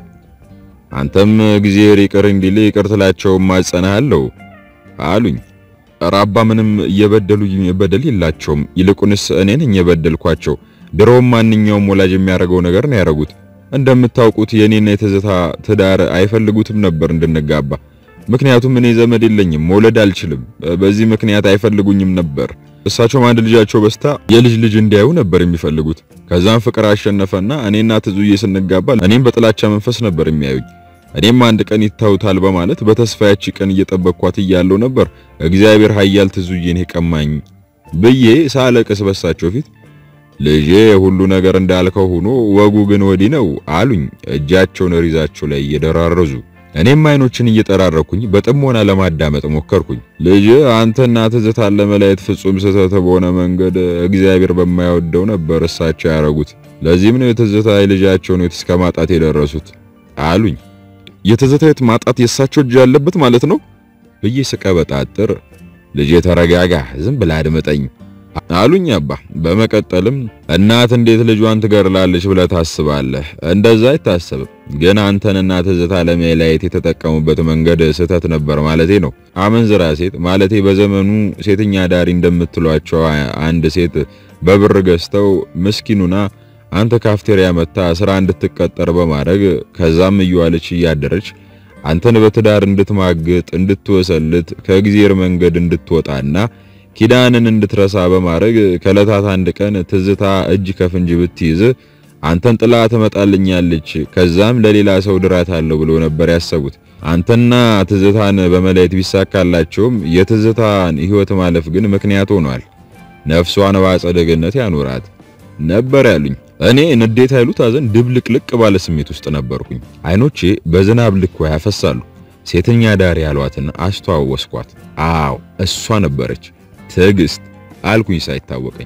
አንተም እግዚአብሔር ይቅር እንዲል ይቅር ትላቸው ማጸናሃለሁ አሉኝ። ኧረ አባ ምንም የበደሉኝ በደል የላቸውም። ይልቁንስ እኔ ነኝ የበደልኳቸው። ድሮም ማንኛውም ወላጅ የሚያደርገው ነገር ነው ያደረጉት። እንደምታውቁት የኔና የትዝታ ትዳር አይፈልጉትም ነበር እንድንጋባ። ምክንያቱም እኔ ዘመድ የለኝም፣ መውለድ አልችልም። በዚህ ምክንያት አይፈልጉኝም ነበር። እሳቸውም አንድ ልጃቸው በስታ የልጅ ልጅ እንዲያዩ ነበር የሚፈልጉት። ከዛም ፍቅር አሸነፈና እኔና ትዙዬ ስንጋባ እኔም በጥላቻ መንፈስ ነበር የሚያዩኝ። እኔም አንድ ቀን ይታውታል በማለት በተስፋ ያቺ ቀን እየጠበቅኳት እያለው ነበር እግዚአብሔር ኃያል ትዙዬን የቀማኝ ብዬ ሳለቅስ በሳቸው ፊት ልጄ ሁሉ ነገር እንዳልከው ሆኖ ወጉ ግን ወዲህ ነው አሉኝ፣ እጃቸውን ሪዛቸው ላይ እየደራረዙ። እኔም አይኖችን እየጠራረኩኝ በጥሞና ለማዳመጥ ሞከርኩኝ። ልጅ አንተና ትዝታን ለመለየት ፍጹም ስህተት በሆነ መንገድ እግዚአብሔር በማይወደው ነበር እሳቸው ያደረጉት። ለዚህም ነው የትዝታ ልጃቸውን እስከ ማጣት የደረሱት አሉኝ። የትዝታ ማጣት የእሳቸው እጅ ያለበት ማለት ነው ብዬ ስቀበጣጥር፣ ልጄ ተረጋጋ፣ ዝም ብለህ አድምጠኝ አሉኝ አባ። በመቀጠልም እናት እንዴት ልጇን ትገድላለች ብለህ ታስባለህ? እንደዛ አይታሰብም። ግን አንተንና ትዝታ ለመለያየት የተጠቀሙበት መንገድ ስህተት ነበር ማለቴ ነው። አመንዝራ ሴት ማለቴ በዘመኑ ሴተኛ ዳሪ እንደምትሏቸው አንድ ሴት በብር ገዝተው ምስኪኑና አንተ ካፍቴሪያ መታ ስራ እንድትቀጠር በማድረግ ከዛም እየዋለች እያደረች አንተን በትዳር እንድትማግጥ እንድትወሰልት ከእግዚአብሔር መንገድ እንድትወጣና ኪዳንን እንድትረሳ በማድረግ ከዕለታት አንድ ቀን ትዝታ እጅ ከፍንጅ ብትይዝ አንተን ጥላ ትመጣልኛለች፣ ከዛም ለሌላ ሰው ድራታለሁ ብሎ ነበር ያሰቡት። አንተና ትዝታን በመለየት ቢሳካላቸውም የትዝታን ሕይወት ማለፍ ግን ምክንያት ሆኗል። ነፍሷን በአጸደ ገነት ያኖራት ነበር ያሉኝ። እኔ ንዴት ኃይሉ ታዘን ድብልቅልቅ ባለ ስሜት ውስጥ ነበርኩኝ። አይኖቼ በዝናብ ልክ ያፈሳሉ። ሴተኛ ዳሪ ያሏትን አስተዋወስኳት። አዎ እሷ ነበረች ትዕግስት አልኩኝ ሳይታወቀኝ።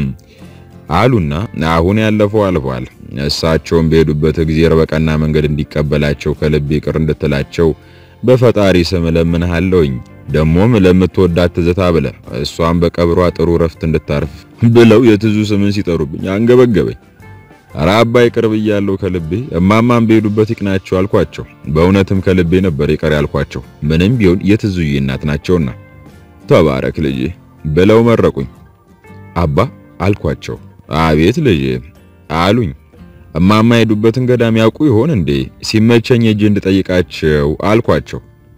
አሉና አሁን ያለፈው አልፏል። እሳቸውን በሄዱበት እግዚአብሔር በቀና መንገድ እንዲቀበላቸው ከልቤ ይቅር እንድትላቸው በፈጣሪ ስም እለምንሃለሁኝ። ደሞም ለምትወዳት ትዝታ ብለ እሷን በቀብሯ ጥሩ ረፍት እንድታርፍ ብለው የትዙ ስምን ሲጠሩብኝ አንገበገበኝ። ኧረ አባይ ቅርብ እያለሁ ከልቤ እማማን በሄዱበት ይቅናቸው አልኳቸው። በእውነትም ከልቤ ነበር ይቀር ያልኳቸው። ምንም ቢሆን የትዙዬ እናት ናቸውና ተባረክ ልጄ ብለው መረቁኝ። አባ አልኳቸው። አቤት ልጄ አሉኝ። እማማ የሄዱበትን ገዳም ያውቁ ይሆን እንዴ? ሲመቸኝ እጅ እንድጠይቃቸው አልኳቸው።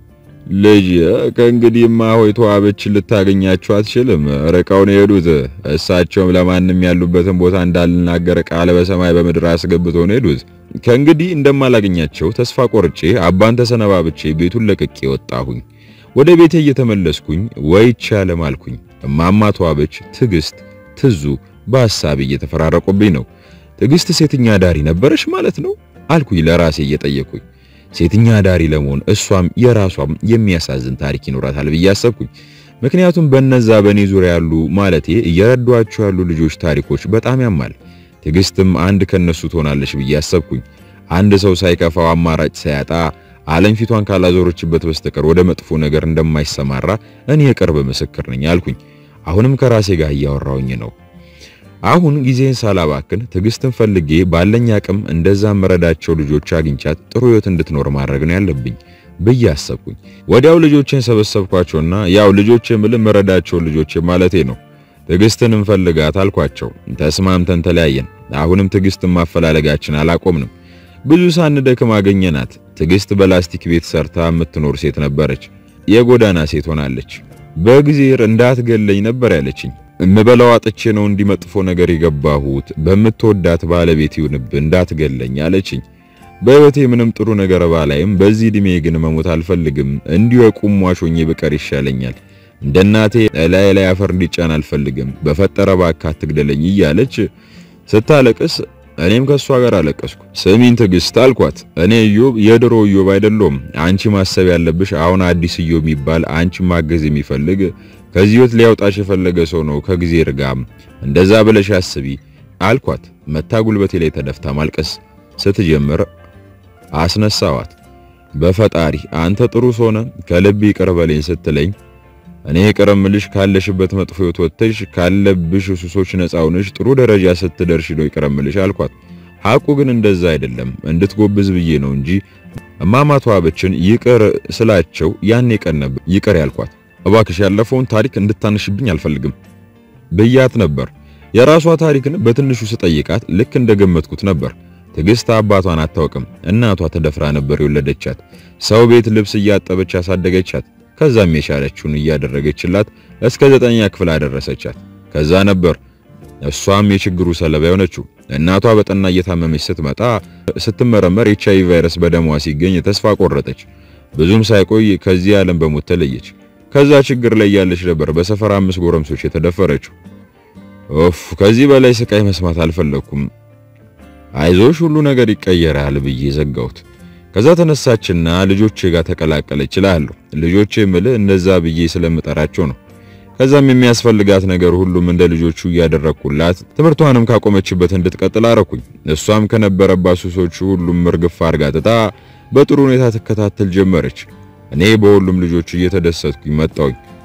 ልጅ ከእንግዲህማ ሆይ ተዋበች ልታገኛቸው አትችልም። ርቀው ነው የሄዱት። እሳቸውም ለማንም ያሉበትን ቦታ እንዳልናገር ቃል በሰማይ በምድር አስገብተው ነው የሄዱት። ከእንግዲህ እንደማላገኛቸው ተስፋ ቆርጬ አባን ተሰነባብቼ ቤቱን ለቅቄ ወጣሁኝ። ወደ ቤቴ እየተመለስኩኝ ወይ ይቻለም አልኩኝ። እማማ ተዋበች፣ ትዕግስት፣ ትዙ በሐሳብ እየተፈራረቁብኝ ነው። ትዕግስት ሴተኛ ዳሪ ነበረች ማለት ነው አልኩኝ ለራሴ እየጠየቁኝ ሴተኛ ዳሪ ለመሆን እሷም የራሷም የሚያሳዝን ታሪክ ይኖራታል ብዬ አሰብኩኝ። ምክንያቱም በነዛ በኔ ዙሪያ ያሉ ማለቴ እየረዷቸው ያሉ ልጆች ታሪኮች በጣም ያማል። ትዕግስትም አንድ ከነሱ ትሆናለች ብዬ አሰብኩኝ። አንድ ሰው ሳይከፋው አማራጭ ሳያጣ ዓለም ፊቷን ካላዞረችበት በስተቀር ወደ መጥፎ ነገር እንደማይሰማራ እኔ የቅርብ ምስክር ነኝ አልኩኝ። አሁንም ከራሴ ጋር እያወራውኝ ነው። አሁን ጊዜን ሳላባክን ትዕግስትን ፈልጌ ባለኝ አቅም እንደዛ መረዳቸው ልጆች አግኝቻት ጥሩ ሕይወት እንድትኖር ማድረግ ነው ያለብኝ ብዬ አሰብኩኝ። ወዲያው ልጆቼን ሰበሰብኳቸውና ያው ልጆቼ ምል መረዳቸው ልጆቼ ማለቴ ነው። ትዕግስትን እንፈልጋት አልኳቸው። ተስማምተን ተለያየን። አሁንም ትዕግስትን ማፈላለጋችን አላቆምንም። ብዙ ሳንደክም አገኘናት። ትዕግስት በላስቲክ ቤት ሰርታ የምትኖር ሴት ነበረች። የጎዳና ሴት ሆናለች። በእግዚአብሔር እንዳትገለኝ ነበር ያለችኝ። እምበላው አጥቼ ነው እንዲመጥፎ ነገር የገባሁት። በምትወዳት ባለቤት ይሁንብህ እንዳትገለኝ አለችኝ። በሕይወቴ ምንም ጥሩ ነገር ባላይም በዚህ ዕድሜ ግን መሞት አልፈልግም። እንዲሁ የቁም ሟች ሆኜ ብቀር ይሻለኛል። እንደ እናቴ ላይ ላይ አፈር እንዲጫን አልፈልግም። በፈጠረ እባክህ አትግደለኝ እያለች ስታለቅስ እኔም ከሷ ጋር አለቀስኩ። ስሚን ትዕግስት አልኳት፣ እኔ ኢዮብ የድሮ ኢዮብ አይደለሁም። አንቺ ማሰብ ያለብሽ አሁን አዲስ ኢዮብ የሚባል አንቺ ማገዝ የሚፈልግ ከዚህ ሕይወት ሊያውጣሽ የፈለገ ሰው ነው ከጊዜ ርጋም እንደዛ ብለሽ አስቢ አልኳት። መታ ጉልበቴ ላይ ተደፍታ ማልቀስ ስትጀምር አስነሳዋት። በፈጣሪ አንተ ጥሩ ሰው ነህ ከልብ ይቅር በለኝ ስትለኝ እኔ ይቅር እምልሽ ካለሽበት መጥፎ ሕይወት ወጥተሽ ካለብሽ ሱሶች ነፃ ሆነሽ ጥሩ ደረጃ ስትደርሽ ነው ይቅር እምልሽ አልኳት። ሐቁ ግን እንደዛ አይደለም እንድትጎብዝ ብዬ ነው እንጂ እማማ ተዋበችን ይቅር ስላቸው ያኔ ቀን ነበር ይቅር ያልኳት። እባክሽ ያለፈውን ታሪክ እንድታነሽብኝ አልፈልግም ብያት ነበር። የራሷ ታሪክን በትንሹ ስጠይቃት ልክ እንደገመትኩት ነበር። ትዕግስት አባቷን አታውቅም። እናቷ ተደፍራ ነበር የወለደቻት። ሰው ቤት ልብስ እያጠበች ያሳደገቻት። ከዛም የቻለችውን እያደረገችላት እስከ ዘጠኛ ክፍል አደረሰቻት። ከዛ ነበር እሷም የችግሩ ሰለባ የሆነችው። እናቷ በጠና እየታመመች ስትመጣ ስትመረመር ኤች አይ ቪ ቫይረስ በደሟ ሲገኝ ተስፋ ቆረጠች። ብዙም ሳይቆይ ከዚህ ዓለም በሞት ተለየች። ከዛ ችግር ላይ ያለች ነበር በሰፈር አምስት ጎረምሶች የተደፈረችው። ኦፍ ከዚህ በላይ ስቃይ መስማት አልፈለኩም። አይዞሽ ሁሉ ነገር ይቀየራል ብዬ ዘጋሁት። ከዛ ተነሳችና ልጆቼ ጋር ተቀላቀለች እላለሁ። ልጆቼ ምልህ እነዛ ብዬ ስለምጠራቸው ነው። ከዛም የሚያስፈልጋት ነገር ሁሉም እንደ ልጆቹ እያደረኩላት ትምህርቷንም ካቆመችበት እንድትቀጥል አረኩኝ። እሷም ከነበረባት ሱሶቹ ሁሉም እርግፍ አርጋ ትታ በጥሩ ሁኔታ ትከታተል ጀመረች። እኔ በሁሉም ልጆቹ እየተደሰትኩኝ መጣሁኝ።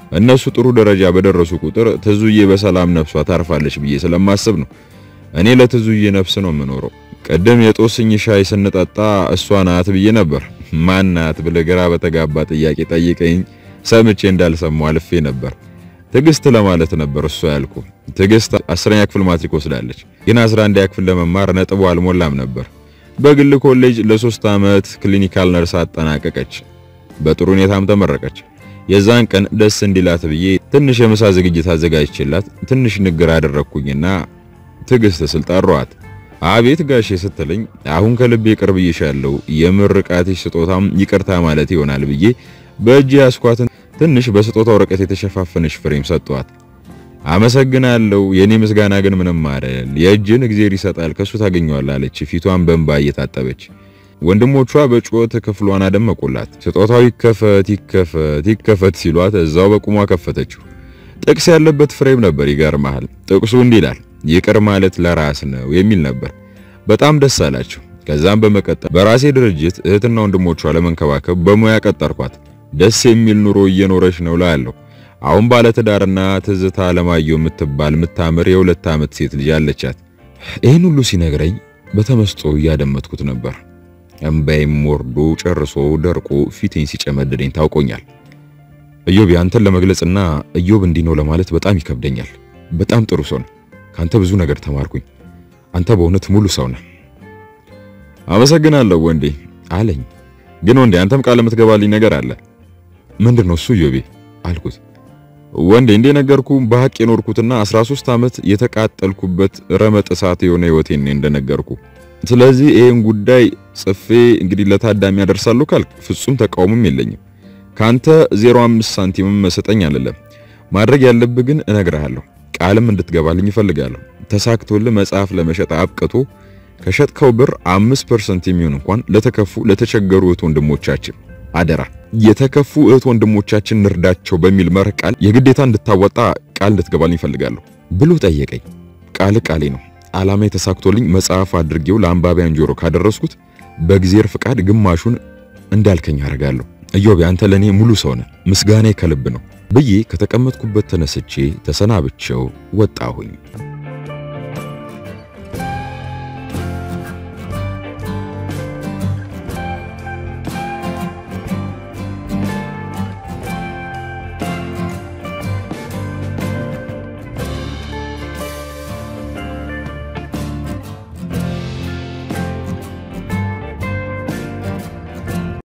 እነሱ ጥሩ ደረጃ በደረሱ ቁጥር ትዙዬ በሰላም ነፍሷ ታርፋለች ብዬ ስለማስብ ነው። እኔ ለትዙዬ ነፍስ ነው የምኖረው። ቅድም የጦስኝ ሻይ ስንጠጣ እሷ ናት ብዬ ነበር። ማን ናት ብለህ ግራ በተጋባ ጥያቄ ጠይቀኝ ሰምቼ እንዳልሰማው አልፌ ነበር። ትዕግስት ለማለት ነበር እሷ ያልኩ። ትዕግስት አስረኛ ክፍል ማትሪክ ወስዳለች፣ ግን 11ኛ ክፍል ለመማር ነጥቡ አልሞላም ነበር። በግል ኮሌጅ ለሶስት ዓመት ክሊኒካል ነርስ አጠናቀቀች። በጥሩ ሁኔታም ተመረቀች። የዛን ቀን ደስ እንዲላት ብዬ ትንሽ የምሳ ዝግጅት አዘጋጅቼላት ትንሽ ንግር አደረግኩኝና ትዕግስት ስል ጠራኋት። አቤት ጋሼ ስትለኝ አሁን ከልቤ ቅርብ ይሻለው የምርቃትሽ ስጦታም ይቅርታ ማለት ይሆናል ብዬ በእጅ ያስኳትን ትንሽ በስጦታ ወረቀት የተሸፋፈነች ፍሬም ሰጠኋት። አመሰግናለሁ፣ የኔ ምስጋና ግን ምንም አይደል፣ የእጅን እግዜር ይሰጣል ከሱ ታገኘዋለህ አለች፣ ፊቷን በእንባ እየታጠበች። ወንድሞቿ በጩኸት ክፍሏን አደመቁላት። ስጦታው ይከፈት ይከፈት ይከፈት ሲሏት እዛው በቁሟ ከፈተችው። ጥቅስ ያለበት ፍሬም ነበር። ይገርማል። ጥቅሱ እንዲህ ይላል ይቅር ማለት ለራስ ነው የሚል ነበር። በጣም ደስ አላቸው። ከዛም በመቀጠል በራሴ ድርጅት እህትና ወንድሞቿ ለመንከባከብ በሙያ ቀጠርኳት። ደስ የሚል ኑሮ እየኖረች ነው ላያለሁ። አሁን ባለትዳርና ትዝታ አለማየሁ የምትባል የምታምር የሁለት ዓመት ሴት ልጅ አለቻት። ይህን ሁሉ ሲነግረኝ በተመስጦ እያደመጥኩት ነበር። እምባይም ወርዶ ጨርሶ ደርቆ ፊቴን ሲጨመድደኝ ታውቆኛል። እዮብ አንተን ለመግለጽና እዮብ እንዲህ ነው ለማለት በጣም ይከብደኛል። በጣም ጥሩ ሰው ነህ። ካንተ ብዙ ነገር ተማርኩኝ። አንተ በእውነት ሙሉ ሰው ነህ። አመሰግናለሁ ወንዴ አለኝ። ግን ወንዴ አንተም ቃል የምትገባልኝ ነገር አለ። ምንድነው እሱ እዮቤ አልኩት። ወንዴ እንደነገርኩ በሐቅ የኖርኩትና 13 ዓመት የተቃጠልኩበት ረመጥ እሳት የሆነ ህይወቴን እንደነገርኩ። ስለዚህ ይሄን ጉዳይ ጽፌ እንግዲህ ለታዳሚ ያደርሳለሁ ካልክ ፍጹም ተቃውሞም የለኝም። ካንተ 05 ሳንቲምም መሰጠኝ አለለም። ማድረግ ያለብህ ግን እነግርሃለሁ ቃልም እንድትገባልኝ እፈልጋለሁ። ተሳክቶልህ መጽሐፍ ለመሸጥ አብቅቶ ከሸጥከው ብር 5% የሚሆን እንኳን ለተከፉ ለተቸገሩ እህት ወንድሞቻችን አደራ፣ የተከፉ እህት ወንድሞቻችን እንርዳቸው በሚል መርህ ቃል የግዴታ እንድታወጣ ቃል እንድትገባልኝ እፈልጋለሁ ብሎ ጠየቀኝ። ቃል ቃሌ ነው። ዓላማ የተሳክቶልኝ መጽሐፍ አድርጌው ለአንባቢያን ጆሮ ካደረስኩት በእግዚአብሔር ፍቃድ ግማሹን እንዳልከኝ አደርጋለሁ። እዮብ አንተ ለኔ ሙሉ ሰው ነህ። ምስጋናዬ ከልብ ነው ብዬ ከተቀመጥኩበት ተነስቼ ተሰናብቼው ወጣሁኝ።